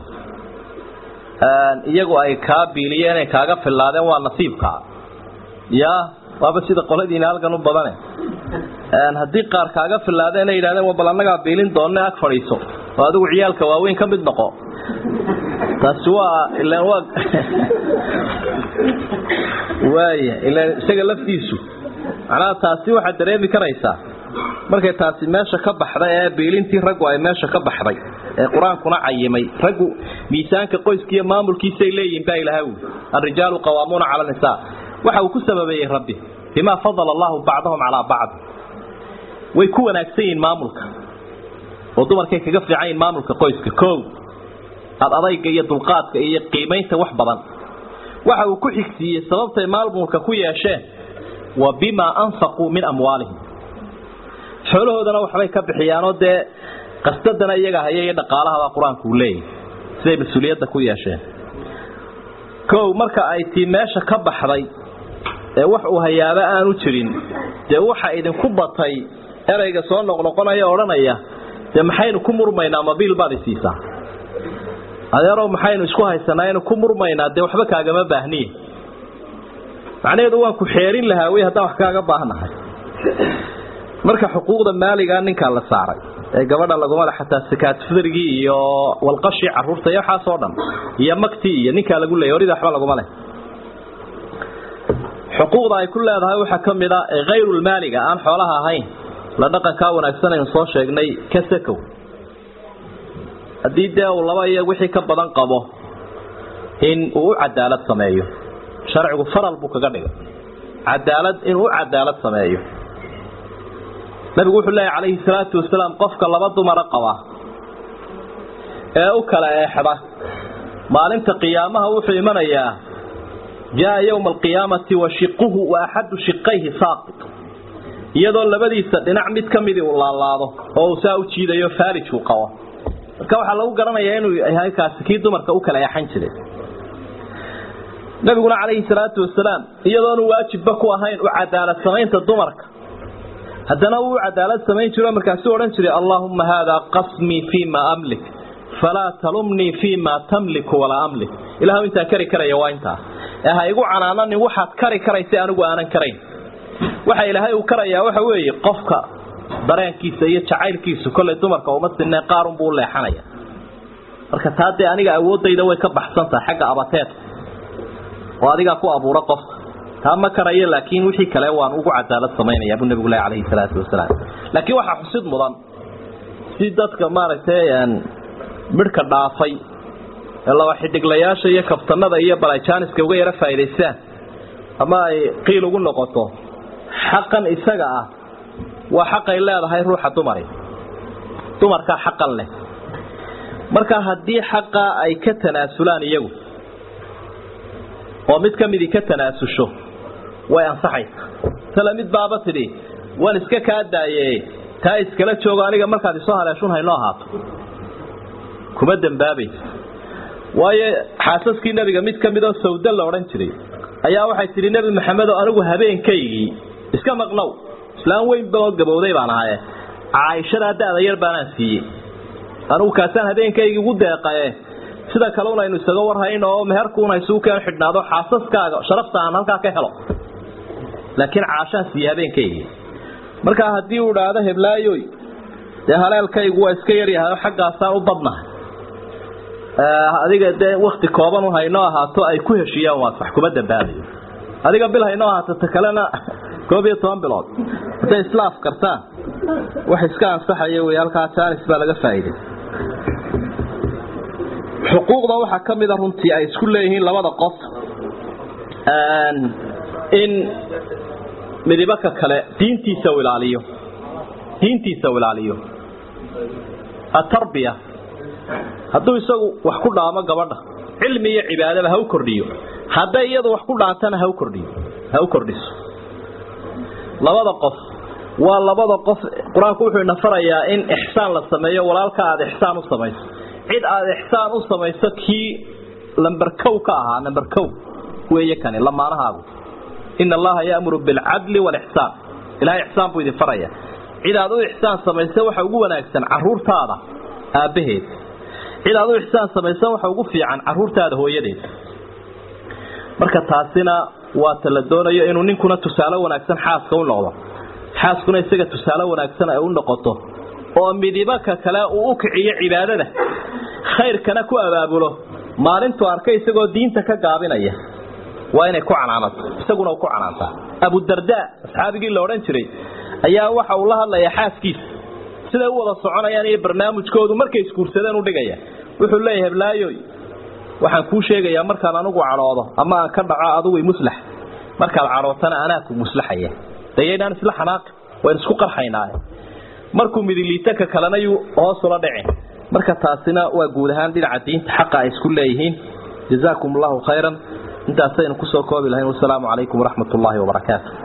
iyagu ay kaa biiliyeen ay kaaga fillaadeen waa nasiibkaa ya waaba sida qoladiina halkan u badane haddii qaar kaaga fillaadeen ay yidhahdeen wa bal annagaa biilin doonne ag fadhiiso oo adigu ciyaalka waaweyn ka mid noqo taasi waa ilaan waa waaya ilaan isaga laftiisu macnaha taasi waxaad dareemi karaysaa markay taasi meesha ka baxday ee biilintii raggu ay meesha ka baxday ee qur-aankuna cayimay raggu miisaanka qoyska iyo maamulkiisay leeyihin baa ilaha wi alrijaalu qawaamuuna cala nisaa waxa uu ku sababeeyey rabbi bimaa fadala allahu bacdahum calaa bacd way ku wanaagsan yihiin maamulka oo dumarkay kaga fiican yihin maamulka qoyska kow ad adayga iyo dulqaadka iyo qiimaynta wax badan waxa uu ku xigsiiyey sababtay maamulka ku yeesheen wa bimaa anfaquu min amwaalihim xoolahoodana waxbay ka bixiyaanoo dee qasdadana iyaga haya iyo dhaqaalahaba qur-aanku uu leeyahy siday mas-uuliyadda ku yeesheen kow marka ay tii meesha ka baxday ee wax uu hayaaba aanu jirin dee waxa idinku batay ereyga soo noqnoqonaya odhanaya dee maxaynu ku murmaynaa mabiil baad isiisaa adeerow maxaynu isku haysanaa inu ku murmaynaa dee waxba kaagama baahniye macnaheedu waan ku xeerin lahaa wey haddaan wax kaaga baahnahay marka xuquuqda maaligaa ninkaa la saaray ee gabadha laguma le xataa sakaatfirigii iyo walqashii caruurta iyo waxaasoo dhan iyo magtii iyo ninkaa lagu leeyay horida waxba laguma leh xuquuqda ay ku leedahay waxaa ka mid a hayrulmaaliga aan xoolaha ahayn la dhaqankaa wanaagsan aynu soo sheegnay ka sakow haddii dee uu laba iyo wixii ka badan qabo in uu u cadaalad sameeyo sharcigu faral buu kaga dhigay cadaalad inuu u cadaalad sameeyo nabigu wuxuu leeyahy calayhi salaatu wasalaam qofka laba dumara qaba ee u kala eexda maalinta qiyaamaha wuxuu imanayaa jaa yowma alqiyaamati wa shiquhu wa axadu shiqayhi saaqit iyadoo labadiisa dhinac mid ka midii uu laalaado oo uu saa u jiidayo faarijku qabo marka waxaa lagu garanayaa inuu yahay kaasi kii dumarka u kala eexan jiray nabiguna calayhi salaatu wasalaam iyadoonu waajibba ku ahayn u cadaalad samaynta dumarka haddana wuu cadaalad samayn jiro markaasuu odhan jiray allaahumma haadaa qasmii fii ma amlik falaa talumnii fii ma tamliku walaa amlik ilahu intaan kari karaya waa intaa ee ha igu canaananin waxaad kari karaysa anigu aanan karayn waxa ilaahay uu karayaa waxa weeye qofka dareenkiisa iyo jacaylkiisu kollay dumarka uma sinee qaarunbuu u leexanaya marka taa dee aniga awooddayda way ka baxsan tahay xagga abateedka oo adigaa ku abuura qofka taa ma karayo laakiin wixii kale waan ugu cadaalad samaynaya buu nabigu leh calayhi salaatu wasalaam laakiin waxaa xusid mudan si dadka maaragtay midhka dhaafay ee laba xidhiglayaasha iyo kabtanada iyo balayjaaniska uga yaro faa'idaystaan ama ay qiil ugu noqoto xaqan isaga ah waa xaqay leedahay ruuxa dumari dumarkaa xaqan leh marka haddii xaqaa ay ka tanaasulaan iyagu oo mid ka midii ka tanaasusho way ansaxaysa tale mid baaba tidhi waan iska kaa daaye taa iskala joogo aniga markaad isoo haleeshun haynoo ahaato kuma dembaabaysa waayo xaasaskii nebiga mid ka midoo sawda la odhan jiray ayaa waxay tidhi nebi maxamedo anigu habeenkaygii iska maqnow islaan weynba oo gabowday baan ahaye caaishadaa da-da yar baanaan siiyey anigu kaasaan habeenkaygii ugu deeqaye sida kaleun aynu isaga warhayn oo meherkuuna isugu keen xidhnaado xaasaskaaga sharafta aan halkaa ka helo laakiin caashaan siiye habeenkaygii markaa haddii uu idhaahdo heblaayoy dee haleelkaygu waa iska yaryahay oo xaggaasaan u badnahay adiga dee wakti kooban un haynoo ahaato ay ku heshiiyaan waa sax kuma dambaabayo adiga bil haynoo ahaato ta kalena koob iyo toban bilood hadday isla afkartaan wax iska ansaxaya wey halkaa jaanis baa laga faa'iiday xuquuqda waxaa ka mida runtii ay isku leeyihiin labada qof in midibaka kale diintiisa u ilaaliyo diintiisa u ilaaliyo atarbiya hadduu isagu wax ku dhaamo gabadha cilmi iyo cibaadaba ha u kordhiyo hadday iyadu wax ku dhaantana ha u kordhiyo ha u kordhiso labada qof waa labada qof qur-aanku wuxuu ina farayaa in ixsaan la sameeyo walaalka aada ixsaan u samayso cid aada ixsaan u samayso kii lamber kow ka ahaa namber kow weeye kani lamaanahaagu ina allaha yaamuru bilcadli walixsaan ilahay ixsaan buu idin faraya cid aad u ixsaan samaysa waxa ugu wanaagsan caruurtaada aabbaheed cid aad u ixsaan samaysa waxa ugu fiican caruurtaada hooyadeed marka taasina waa ta la doonayo inuu ninkuna tusaale wanaagsan xaaska u noqdo xaaskuna isaga tusaale wanaagsan ay u noqoto oo midibaka kale uu u kiciyo cibaadada khayrkana ku abaabulo maalintuu arkay isagoo diinta ka gaabinaya waa inay ku canaanato isaguna uu ku canaantaa abudarda asxaabigii la odhan jiray ayaa waxa uu la hadlayaa xaaskiisa siday u wada soconayaan iyo barnaamijkoodu markay isguursadeen u dhigaya wuxuu leeyahay heblaayoy waxaan kuu sheegayaa markaan anugu cadhoodo ama aan ka dhaco adugu muslax markaad cadhootana anaa ku muslaxaya dayaynaan isla xanaaqi waan isku qarxaynaaye markuu midiliita ka kalena yuu hoos ula dhicin marka taasina waa guud ahaan dhinaca diinta xaqa ay isku leeyihiin jazaakum allahu khayran intaasaynu kusoo koobi lahayn wasalaamu calaykum waraxmat ullaahi wabarakaatu